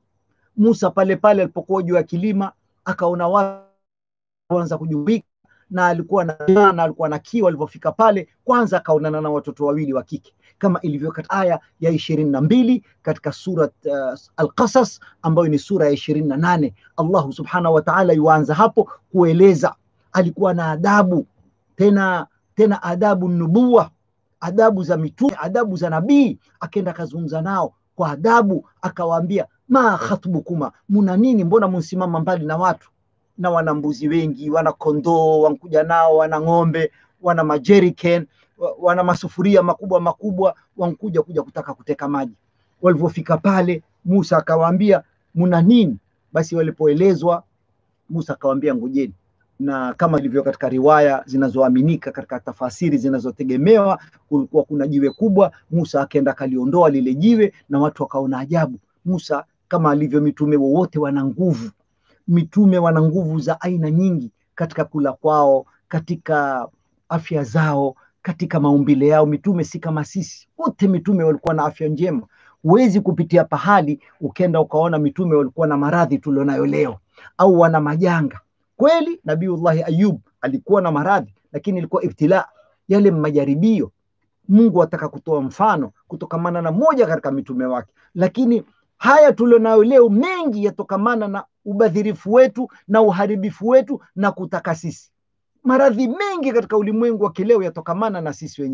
musa pale pale alipokuwa juu ya kilima akaona watu anza kujumika na alikuwa na na alikuwa na kiu alivyofika pale kwanza akaonana na watoto wawili wa kike kama ilivyo katika aya ya ishirini na mbili katika surat uh, Alqasas ambayo ni sura ya ishirini na nane Allahu subhanahu wa ta'ala yuanza hapo kueleza alikuwa na adabu tena tena adabu nubuwa adabu za mitume adabu za nabii akenda akazungumza nao kwa adabu akawaambia ma khatbukuma muna nini mbona mnsimama mbali na watu na wana mbuzi wengi wana kondoo wankuja nao wana ng'ombe wana majeriken wana masufuria makubwa makubwa wankuja kuja kutaka kuteka maji walivyofika pale musa akawaambia muna nini basi walipoelezwa musa akawaambia ngojeni na kama ilivyo katika riwaya zinazoaminika katika tafasiri zinazotegemewa kulikuwa kuna jiwe kubwa musa akaenda akaliondoa lile jiwe na watu wakaona ajabu musa kama alivyo mitume wowote wana nguvu mitume wana nguvu za aina nyingi katika kula kwao katika afya zao katika maumbile yao mitume si kama sisi wote mitume walikuwa na afya njema huwezi kupitia pahali ukenda ukaona mitume walikuwa na maradhi tulionayo leo au wana majanga kweli nabiullahi ayub alikuwa na maradhi lakini ilikuwa ibtila yale majaribio mungu ataka kutoa mfano kutokamana na moja katika mitume wake lakini haya tulionayo leo mengi yatokamana na ubadhirifu wetu na uharibifu wetu na kutaka sisi maradhi mengi katika ulimwengu wa kileo yatokamana na sisi wenyewe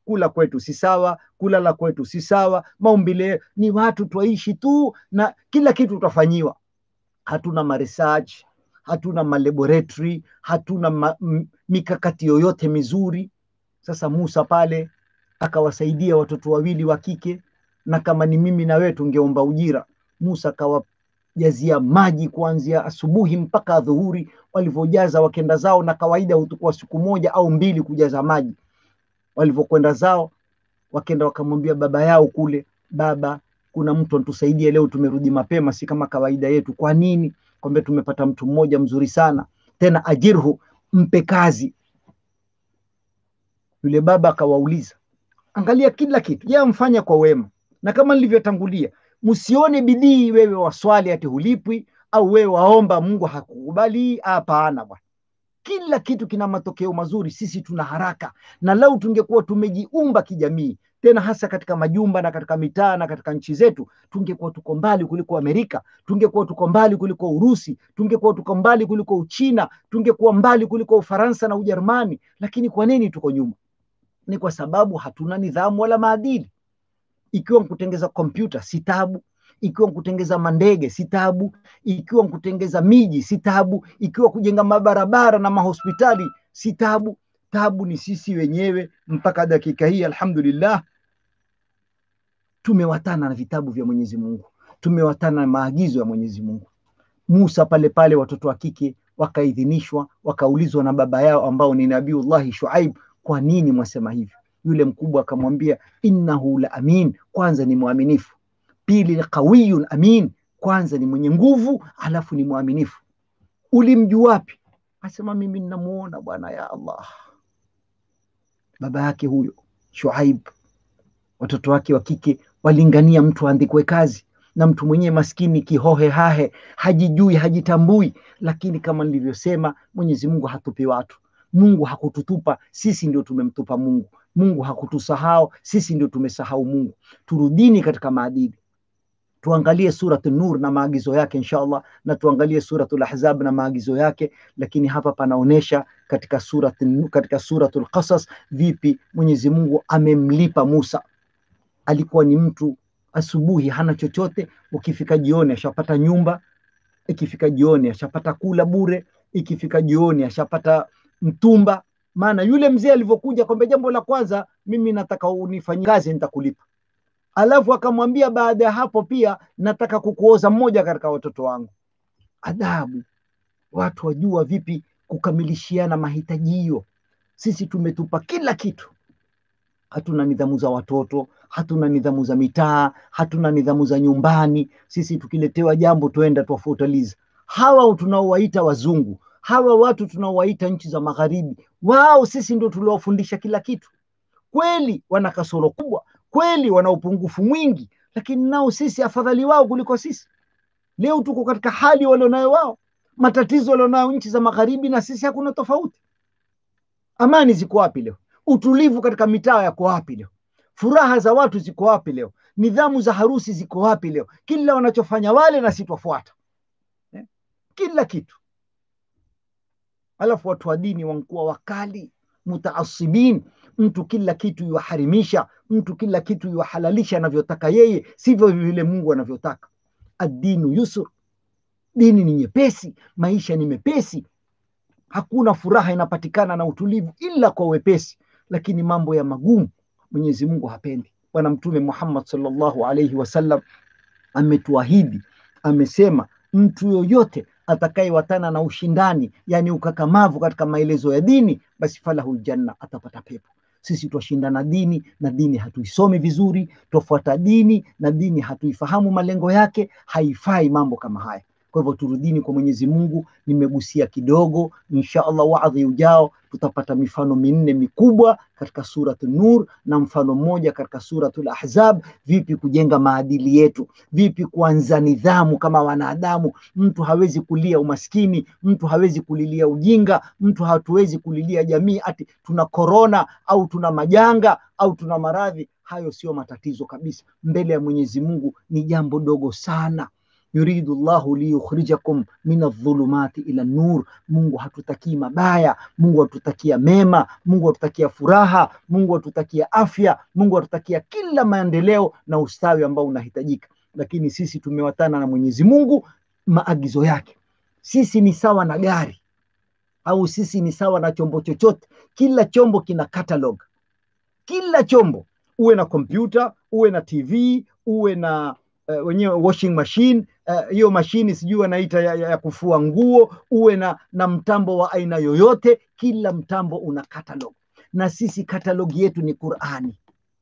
kula kwetu si sawa, kulala kwetu si sawa, maumbile ni watu twaishi tu na kila kitu tutafanyiwa. Hatuna maresearch, hatuna malaboratory, hatuna ma, m, mikakati yoyote mizuri. Sasa Musa pale akawasaidia watoto wawili wa kike, na kama ni mimi na wewe tungeomba ujira. Musa akawajazia maji kuanzia asubuhi mpaka adhuhuri, walivyojaza wakenda zao, na kawaida hutukua siku moja au mbili kujaza maji. Walivyokwenda zao, wakenda wakamwambia baba yao kule, baba, kuna mtu anatusaidia leo, tumerudi mapema, si kama kawaida yetu. Kwa nini? Kwambia tumepata mtu mmoja mzuri sana, tena ajirhu, mpe kazi. Yule baba akawauliza, angalia kila kitu, yeye amfanya kwa wema, na kama nilivyotangulia, msione bidii wewe waswali ati hulipwi au wewe waomba Mungu hakukubali. Hapana bwana, kila kitu kina matokeo mazuri. Sisi tuna haraka, na lau tungekuwa tumejiumba kijamii, tena hasa katika majumba na katika mitaa na katika nchi zetu, tungekuwa tuko mbali kuliko Amerika, tungekuwa tuko mbali kuliko Urusi, tungekuwa tuko mbali kuliko Uchina, tungekuwa mbali kuliko Ufaransa na Ujerumani. Lakini kwa nini tuko nyuma? Ni kwa sababu hatuna nidhamu wala maadili. Ikiwa nkutengeza kompyuta si tabu, ikiwa nkutengeza mandege si tabu, ikiwa nkutengeza miji si tabu, ikiwa kujenga mabarabara na mahospitali si tabu. Tabu ni sisi wenyewe. Mpaka dakika hii, alhamdulillah, tumewatana na vitabu vya Mwenyezi Mungu, tumewatana na maagizo ya Mwenyezi Mungu. Musa pale pale, watoto wa kike wakaidhinishwa, wakaulizwa na baba yao ambao ni Nabiullahi Shuaib, kwa nini mwasema hivyo? Yule mkubwa akamwambia, innahu la amin, kwanza ni mwaminifu pili qawiyun amin, kwanza ni mwenye nguvu, alafu ni mwaminifu. Ulimjua wapi? Asema mimi ninamuona bwana, ya Allah. Baba yake huyo Shuaib, watoto wake wa kike walingania mtu aandikwe kazi, na mtu mwenyewe maskini kihohe hahe, hajijui hajitambui. Lakini kama nilivyosema, Mwenyezi Mungu hatupi watu. Mungu hakututupa sisi, ndio tumemtupa Mungu. Mungu hakutusahau sisi, ndio tumesahau Mungu. Turudini katika maadili tuangalie Suratu Nur na maagizo yake insha Allah, na tuangalie Suratul Ahzab na maagizo yake. Lakini hapa panaonesha katika suratu, katika Suratul Qasas vipi Mwenyezi Mungu amemlipa Musa. Alikuwa ni mtu asubuhi hana chochote, ukifika jioni ashapata nyumba, ikifika jioni ashapata kula bure, ikifika jioni ashapata mtumba. Maana yule mzee alivyokuja kwamba jambo la kwanza, mimi nataka unifanyie kazi, nitakulipa alafu akamwambia baada ya hapo pia nataka kukuoza mmoja katika watoto wangu. Adabu, watu wajua vipi kukamilishiana mahitaji hiyo. Sisi tumetupa kila kitu, hatuna nidhamu za watoto, hatuna nidhamu za mitaa, hatuna nidhamu za nyumbani. Sisi tukiletewa jambo tuenda tuwafutaliza. Hawa tunaowaita wazungu, hawa watu tunaowaita nchi za magharibi, wao sisi ndio tuliowafundisha kila kitu. Kweli wana kasoro kubwa, kweli wana upungufu mwingi, lakini nao sisi afadhali wao kuliko sisi. Leo tuko katika hali walionayo wao, matatizo walionayo nchi za magharibi, na sisi hakuna tofauti. Amani ziko wapi leo? Utulivu katika mitaa yako wapi leo? Furaha za watu ziko wapi leo? Nidhamu za harusi ziko wapi leo? Kila wanachofanya wale na sitwafuata eh? kila kitu. Alafu watu wa dini wankuwa wakali mutaasibin, mtu kila kitu yuwaharimisha, mtu kila kitu yuwahalalisha anavyotaka yeye, sivyo vile Mungu anavyotaka. Addinu yusur, dini ni nyepesi, maisha ni mepesi, hakuna furaha inapatikana na utulivu ila kwa wepesi, lakini mambo ya magumu Mwenyezi Mungu hapendi. Bwana Mtume Muhammad sallallahu alaihi wasallam ametuahidi, amesema mtu yoyote atakayewatana na ushindani, yani ukakamavu katika maelezo ya dini, basi falahu janna, atapata pepo. Sisi twashindana dini na dini hatuisomi vizuri, twafuata dini na dini hatuifahamu malengo yake, haifai mambo kama haya. Kwa hivyo turudini kwa Mwenyezi Mungu. Nimegusia kidogo, insha Allah waadhi ujao tutapata mifano minne mikubwa katika Suratu Nur na mfano mmoja katika Suratul Ahzab, vipi kujenga maadili yetu, vipi kuanza nidhamu kama wanadamu. Mtu hawezi kulia umaskini, mtu hawezi kulilia ujinga, mtu hatuwezi kulilia jamii ati tuna korona au tuna majanga au tuna maradhi. Hayo sio matatizo kabisa, mbele ya Mwenyezi Mungu ni jambo dogo sana yuridu llahu liyukhrijakum min adh-dhulumati ila nur. Mungu hatutakii mabaya, Mungu hatutakia mema, Mungu hatutakia furaha, Mungu hatutakia afya, Mungu hatutakia kila maendeleo na ustawi ambao unahitajika, lakini sisi tumewatana na Mwenyezi Mungu maagizo yake. Sisi ni sawa na gari au sisi ni sawa na chombo chochote. Kila chombo kina catalog, kila chombo, uwe na kompyuta, uwe na TV, uwe na uh, wenyewe washing machine hiyo uh, mashini sijui wanaita ya, ya, ya kufua nguo, uwe na, na mtambo wa aina yoyote, kila mtambo una catalog, na sisi catalog yetu ni Qurani.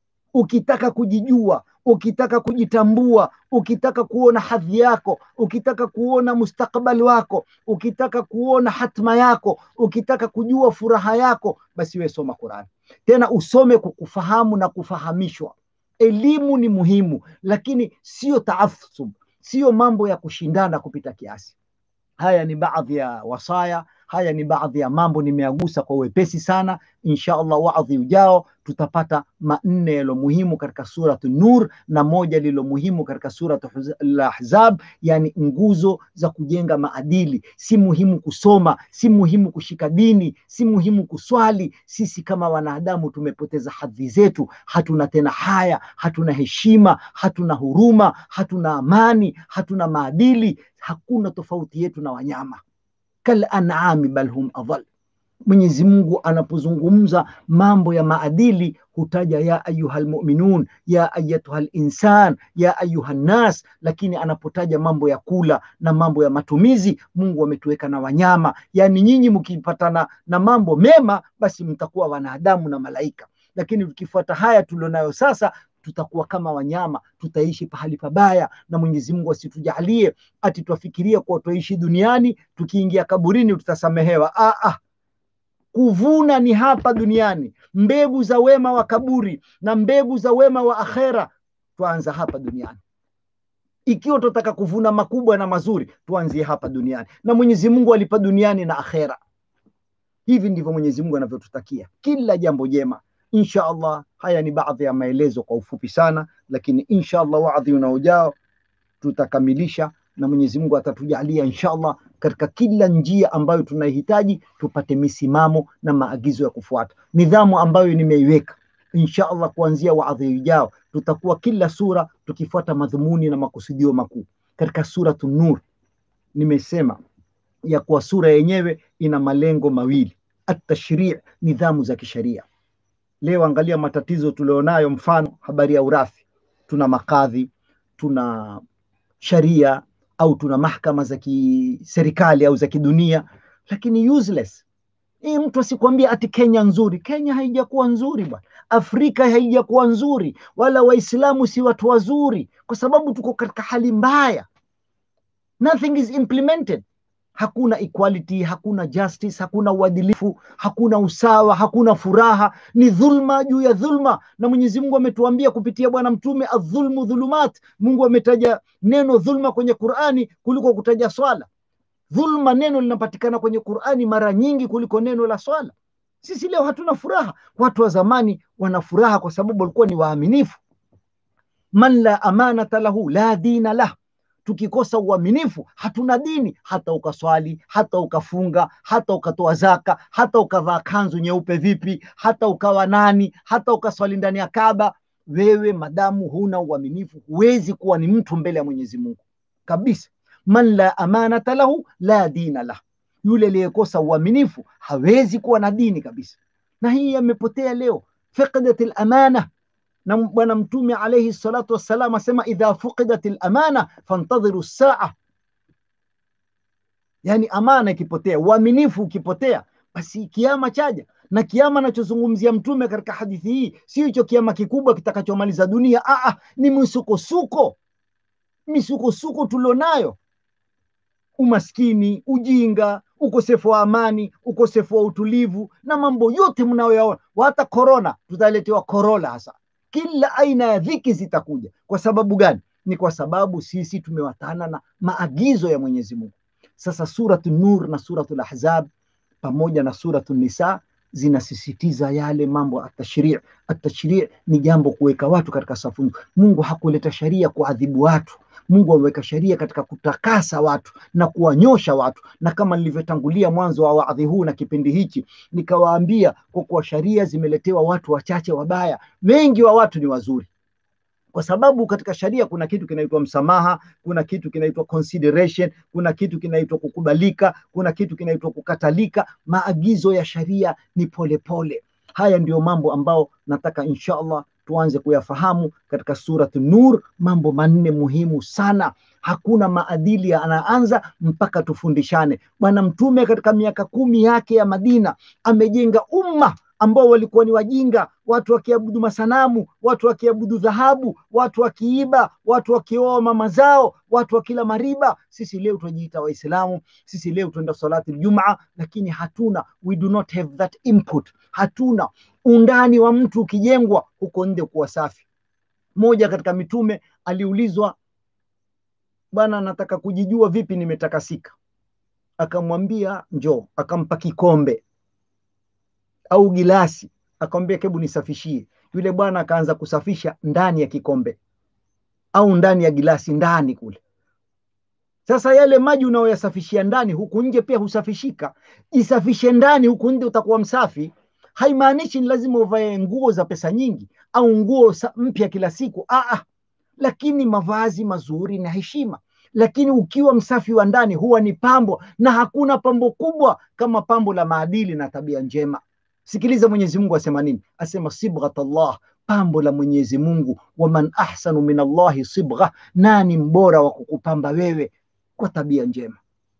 Ukitaka kujijua, ukitaka kujitambua, ukitaka kuona hadhi yako, ukitaka kuona mustakbali wako, ukitaka kuona hatma yako, ukitaka kujua furaha yako, basi wewe soma Qurani. Tena usome kwa kufahamu na kufahamishwa. Elimu ni muhimu, lakini sio taasub, sio mambo ya kushindana kupita kiasi. Haya ni baadhi ya wasaya, haya ni baadhi ya mambo nimeagusa kwa wepesi sana. Insha Allah waadhi ujao tutapata manne yalo muhimu katika suratu Nur na moja lilo muhimu katika suratu Al-Ahzab, yani nguzo za kujenga maadili. Si muhimu kusoma, si muhimu kushika dini, si muhimu kuswali. Sisi kama wanadamu tumepoteza hadhi zetu, hatuna tena haya, hatuna heshima, hatuna huruma, hatuna amani, hatuna maadili. Hakuna tofauti yetu na wanyama kal an'ami bal hum adhal. Mwenyezi Mungu anapozungumza mambo ya maadili hutaja ya ayuha lmuminun, ya ayatuha linsan, ya ayuha nnas, lakini anapotaja mambo ya kula na mambo ya matumizi, Mungu ametuweka na wanyama. Yaani nyinyi mkipatana na mambo mema, basi mtakuwa wanadamu na malaika, lakini tukifuata haya tulionayo sasa tutakuwa kama wanyama, tutaishi pahali pabaya, na Mwenyezi Mungu asitujalie ati twafikiria kuwa twaishi duniani, tukiingia kaburini tutasamehewa. Ah, ah. Kuvuna ni hapa duniani, mbegu za wema wa kaburi na mbegu za wema wa akhera twaanza hapa duniani. Ikiwa tunataka kuvuna makubwa na mazuri, tuanzie hapa duniani, na Mwenyezi Mungu alipa duniani na akhera. Hivi ndivyo Mwenyezi Mungu anavyotutakia kila jambo jema. Insha Allah, haya ni baadhi ya maelezo kwa ufupi sana, lakini insha Allah waadhi unaojao tutakamilisha na Mwenyezi Mungu atatujalia insha Allah katika kila njia ambayo tunaihitaji tupate misimamo na maagizo ya kufuata, nidhamu ambayo nimeiweka insha Allah. Kuanzia waadhi ujao tutakuwa kila sura tukifuata madhumuni na makusudio makuu. Katika suratu Nur nimesema ya kuwa sura yenyewe ina malengo mawili, atashrii, nidhamu za kisheria Leo angalia matatizo tulionayo, mfano habari ya urathi. Tuna makadhi, tuna sharia au tuna mahakama za kiserikali au za kidunia, lakini useless. Hii mtu asikwambia ati Kenya nzuri. Kenya haijakuwa nzuri bwana, Afrika haijakuwa nzuri, wala Waislamu si watu wazuri, kwa sababu tuko katika hali mbaya. Nothing is implemented hakuna equality, hakuna justice, hakuna uadilifu, hakuna usawa, hakuna furaha, ni dhulma juu ya dhulma. Na Mwenyezi Mungu ametuambia kupitia Bwana Mtume, adhulmu dhulumat. Mungu ametaja neno dhulma kwenye Qur'ani kuliko kutaja swala. Dhulma neno linapatikana kwenye Qur'ani mara nyingi kuliko neno la swala. Sisi leo hatuna furaha. Watu wa zamani wana furaha kwa sababu walikuwa ni waaminifu. Man la amanata lahu la dina lah tukikosa uaminifu hatuna dini. Hata ukaswali, hata ukafunga, hata ukatoa zaka, hata ukavaa kanzu nyeupe vipi, hata ukawa nani, hata ukaswali ndani ya Kaaba, wewe madamu huna uaminifu, huwezi kuwa ni mtu mbele ya Mwenyezi Mungu kabisa. Man la amanata lahu la dina lah, yule aliyekosa uaminifu hawezi kuwa na dini kabisa. Na hii yamepotea leo, fiqdat al-amana na Bwana Mtume alaihi salatu wassalam asema idha fuqidat lamana fantadhiru saa, yani amana ikipotea, uaminifu ukipotea, basi kiama chaja. Na kiama anachozungumzia Mtume katika hadithi hii sio hicho kiama kikubwa kitakachomaliza dunia. Aa, ni misukosuko, misukosuko tulionayo, umaskini, ujinga, ukosefu wa amani, ukosefu wa utulivu na mambo yote mnayoyaona. Hata korona tutaletewa korola hasa kila aina ya dhiki zitakuja. Kwa sababu gani? Ni kwa sababu sisi tumewatana na maagizo ya Mwenyezi Mungu. Sasa suratu Nur na suratu Ahzab pamoja na suratu Nisa zinasisitiza yale mambo atashrii. Atashrii ni jambo kuweka watu katika safu. Mungu hakuleta sharia kuadhibu watu. Mungu ameweka sheria katika kutakasa watu na kuwanyosha watu, na kama nilivyotangulia mwanzo wa wadhi huu na kipindi hichi nikawaambia, kwa kuwa sheria zimeletewa watu wachache wabaya, wengi wa watu ni wazuri kwa sababu katika sharia kuna kitu kinaitwa msamaha, kuna kitu kinaitwa consideration, kuna kitu kinaitwa kukubalika, kuna kitu kinaitwa kukatalika. Maagizo ya sharia ni polepole pole. Haya ndiyo mambo ambao nataka insha Allah tuanze kuyafahamu katika Surat Nur, mambo manne muhimu sana. Hakuna maadili anaanza mpaka tufundishane. Bwana Mtume katika miaka kumi yake ya Madina amejenga umma ambao walikuwa ni wajinga, watu wakiabudu masanamu, watu wakiabudu dhahabu, watu wakiiba, watu wakioa mama zao, watu wakila mariba. Sisi leo tunajiita Waislamu, sisi leo tunaenda salati Ijumaa, lakini hatuna, we do not have that input. Hatuna undani wa mtu ukijengwa huko nje kuwa safi. Mmoja katika mitume aliulizwa, bwana, nataka kujijua vipi nimetakasika. Akamwambia njoo, akampa kikombe au gilasi, akamwambia hebu nisafishie. Yule bwana akaanza kusafisha ndani ya kikombe au ndani ya gilasi, ndani kule. Sasa yale maji unayoyasafishia ndani, huku nje pia husafishika. Isafishe ndani, huku nje utakuwa msafi. Haimaanishi ni lazima uvae nguo za pesa nyingi au nguo mpya kila siku. Aa, lakini mavazi mazuri na heshima lakini ukiwa msafi wa ndani huwa ni pambo, na hakuna pambo kubwa kama pambo la maadili na tabia njema. Sikiliza Mwenyezi Mungu asema nini? Asema sibghat Allah, pambo la Mwenyezi Mungu. Waman ahsanu min Allahi sibgha, nani mbora wa kukupamba wewe kwa tabia njema?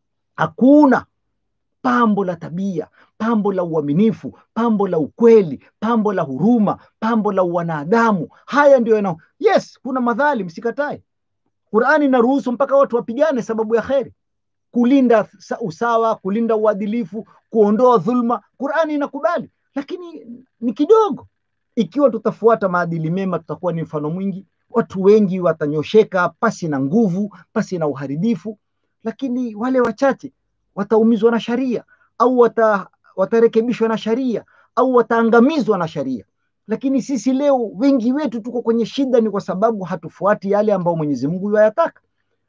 Hakuna pambo la tabia, pambo la uaminifu, pambo la ukweli, pambo la huruma, pambo la wanadamu. Haya ndio yana yes, kuna madhalim, sikatae. Qurani inaruhusu mpaka watu wapigane sababu ya kheri, kulinda usawa, kulinda uadilifu, kuondoa dhulma. Qurani inakubali, lakini ni kidogo. Ikiwa tutafuata maadili mema, tutakuwa ni mfano mwingi. Watu wengi watanyosheka pasi na nguvu, pasi na uharibifu, lakini wale wachache wataumizwa na sharia au wata, watarekebishwa na sharia au wataangamizwa na sharia. Lakini sisi leo wengi wetu tuko kwenye shida, ni kwa sababu hatufuati yale ambayo Mwenyezi Mungu yayataka.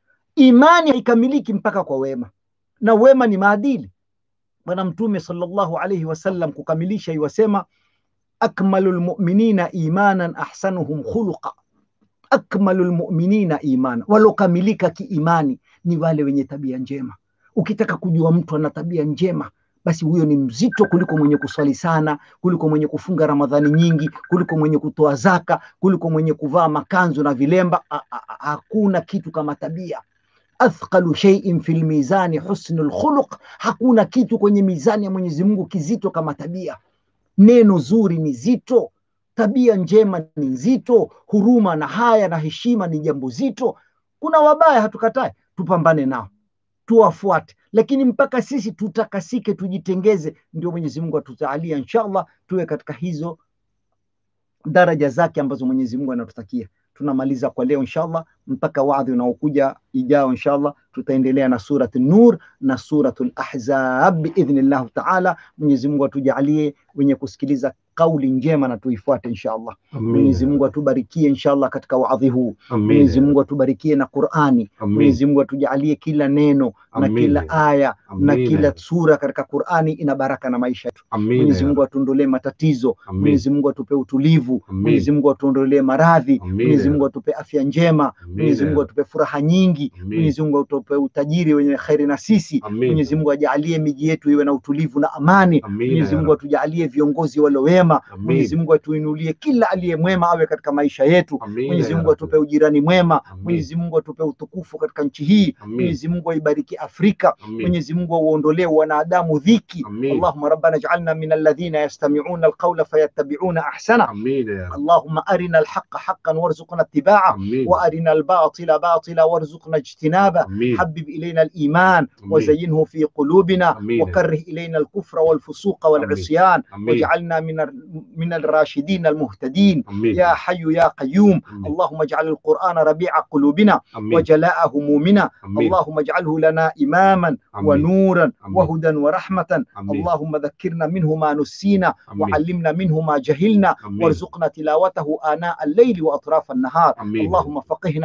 Imani haikamiliki mpaka kwa wema, na wema ni maadili. Bwana Mtume sallallahu alaihi wasallam kukamilisha iwasema, akmalu lmuminina imanan ahsanuhum khuluqa, akmalu lmuminina imana, walokamilika kiimani ni wale wenye tabia njema. Ukitaka kujua mtu ana tabia njema basi huyo ni mzito kuliko mwenye kuswali sana, kuliko mwenye kufunga Ramadhani nyingi, kuliko mwenye kutoa zaka, kuliko mwenye kuvaa makanzu na vilemba. Hakuna kitu kama tabia. Athqalu shay'in fil mizani husnul khuluq, hakuna kitu kwenye mizani ya Mwenyezi Mungu kizito kama tabia. Neno zuri ni zito, tabia njema ni nzito, huruma na haya na heshima ni jambo zito. Kuna wabaya, hatukatai, tupambane nao tuwafuate, lakini mpaka sisi tutakasike, tujitengeze, ndio Mwenyezi Mungu atutaalia inshallah, tuwe katika hizo daraja zake ambazo Mwenyezi Mungu anatutakia. Tunamaliza kwa leo inshallah, mpaka wadhi unaokuja ijao inshallah, tutaendelea na surat Nur na suratul Ahzab biidhnillah taala. Mwenyezi Mungu atujalie wenye kusikiliza kauli njema na tuifuate inshallah. Mwenyezi Mungu atubarikie inshallah katika wadhi huu. Mwenyezi Mungu atubarikie na Qur'ani. Mwenyezi Mungu atujalie kila neno na kila aya na kila sura katika Qur'ani ina baraka na maisha yetu. Mwenyezi Mungu atuondolee matatizo. Mwenyezi Mungu atupe utulivu. Mwenyezi Mungu atuondolee maradhi. Mwenyezi Mungu atupe afya njema. Mwenyezi Mungu atupe furaha nyingi. Mwenyezi Mungu atupe utajiri wenye kheri na sisi. Mwenyezi Mungu ajalie miji yetu iwe na utulivu na amani. Mwenyezi Mungu atujalie viongozi wale wema. Mwenyezi Mungu atuinulie kila aliye mwema awe katika maisha yetu. Mwenyezi Mungu atupe ujirani mwema. Mwenyezi Mungu atupe utukufu katika nchi hii. Mwenyezi Mungu aibariki Afrika. Mwenyezi Mungu auondolee wanadamu dhiki. Allahumma rabbana ij'alna min alladhina yastami'una alqawla fayattabi'una ahsana. Allahumma arina alhaqqa haqqan warzuqna ittiba'a wa arina albatila batila warzuqna ijtinaba. Habib ilayna aliman وزينه في قلوبنا وكره إلينا الكفر والفسوق والعصيان واجعلنا من من الراشدين المهتدين Amin. يا حي يا قيوم Amin. اللهم اجعل القرآن ربيع قلوبنا Amin. وجلاء همومنا Amin. اللهم اجعله لنا إماما Amin. ونورا Amin. وهدى ورحمة Amin. اللهم ذكرنا منه ما نسينا Amin. وعلمنا منه ما جهلنا Amin. وارزقنا تلاوته آناء الليل وأطراف النهار Amin. اللهم فقهنا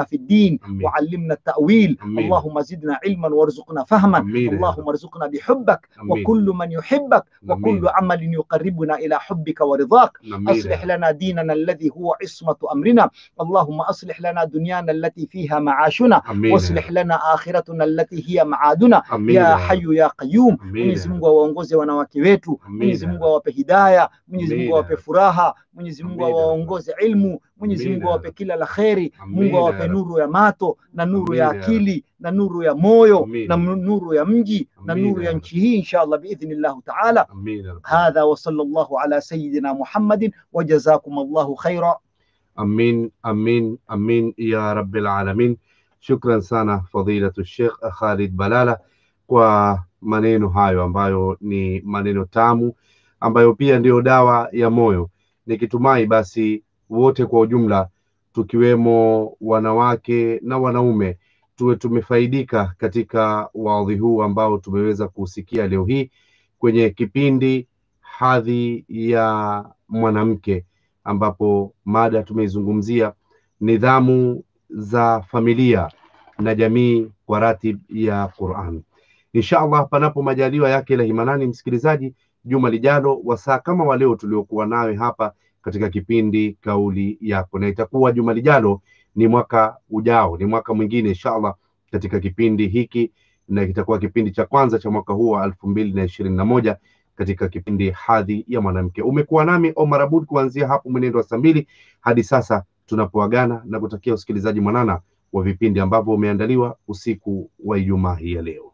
فقهنا في الدين آمين. وعلمنا التأويل آمين. اللهم زدنا علما وارزقنا فهما آمين يا اللهم ارزقنا بحبك آمين. وكل من يحبك وكل آمين. عمل يقربنا إلى حبك ورضاك آمين أصلح لنا ديننا الذي هو عصمة أمرنا اللهم أصلح لنا دنيانا التي فيها معاشنا آمين واصلح لنا آخرتنا التي hiya maaduna آمين ya hayu ya qayyum آمين Mwenyezi Mungu awaongoze wanawake wetu Amina. Mwenyezi Mungu awape hidaya Mwenyezi Mungu Amina. awape furaha Mwenyezi Mungu Amina. awaongoze ilmu Mwenyezi Mungu Amina. awape kila la kheri Mungu Amina. awape nuru ya mato na nuru ya Amina. akili na nuru ya moyo Amina. na nuru ya mji na Amina. nuru ya nchi hii inshallah biidhnillah taala آمين يا رب. هذا وصلى الله على سيدنا محمد وجزاكم الله خيرا Amin, amin, amin ya rabbil alamin. Shukran sana fadilatu Sheikh Khalid Balala kwa maneno hayo ambayo ni maneno tamu ambayo pia ndiyo dawa ya moyo. Nikitumai basi wote kwa ujumla tukiwemo wanawake na wanaume tuwe tumefaidika katika wadhi huu ambao tumeweza kusikia leo hii kwenye kipindi hadhi ya mwanamke ambapo mada tumeizungumzia nidhamu za familia na jamii kwa ratib ya Qur'an. Insha Allah, panapo majaliwa yake la himanani, msikilizaji, juma lijalo wasaa kama wa leo tuliokuwa nawe hapa katika kipindi kauli yako, na itakuwa juma lijalo ni mwaka ujao, ni mwaka mwingine insha Allah katika kipindi hiki, na kitakuwa kipindi cha kwanza cha mwaka huu wa elfu mbili na ishirini na moja katika kipindi hadhi ya mwanamke. Umekuwa nami Omar Abud kuanzia hapo mwenendo wa saa mbili hadi sasa tunapoagana na kutakia usikilizaji mwanana wa vipindi ambavyo umeandaliwa usiku wa Ijumaa hii ya leo.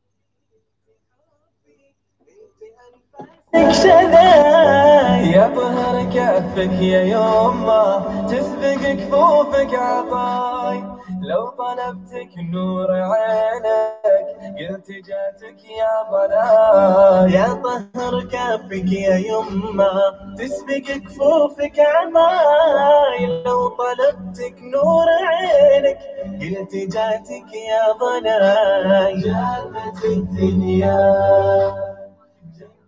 كذا يا طهر كفك يا يما تسبق كفوفك عطاي لو طلبتك نور عينك قلت جاتك يا ضلال يا طهر كفك يا يما تسبق كفوفك عطاي لو طلبتك نور عينك قلت جاتك يا ضلال جابت الدنيا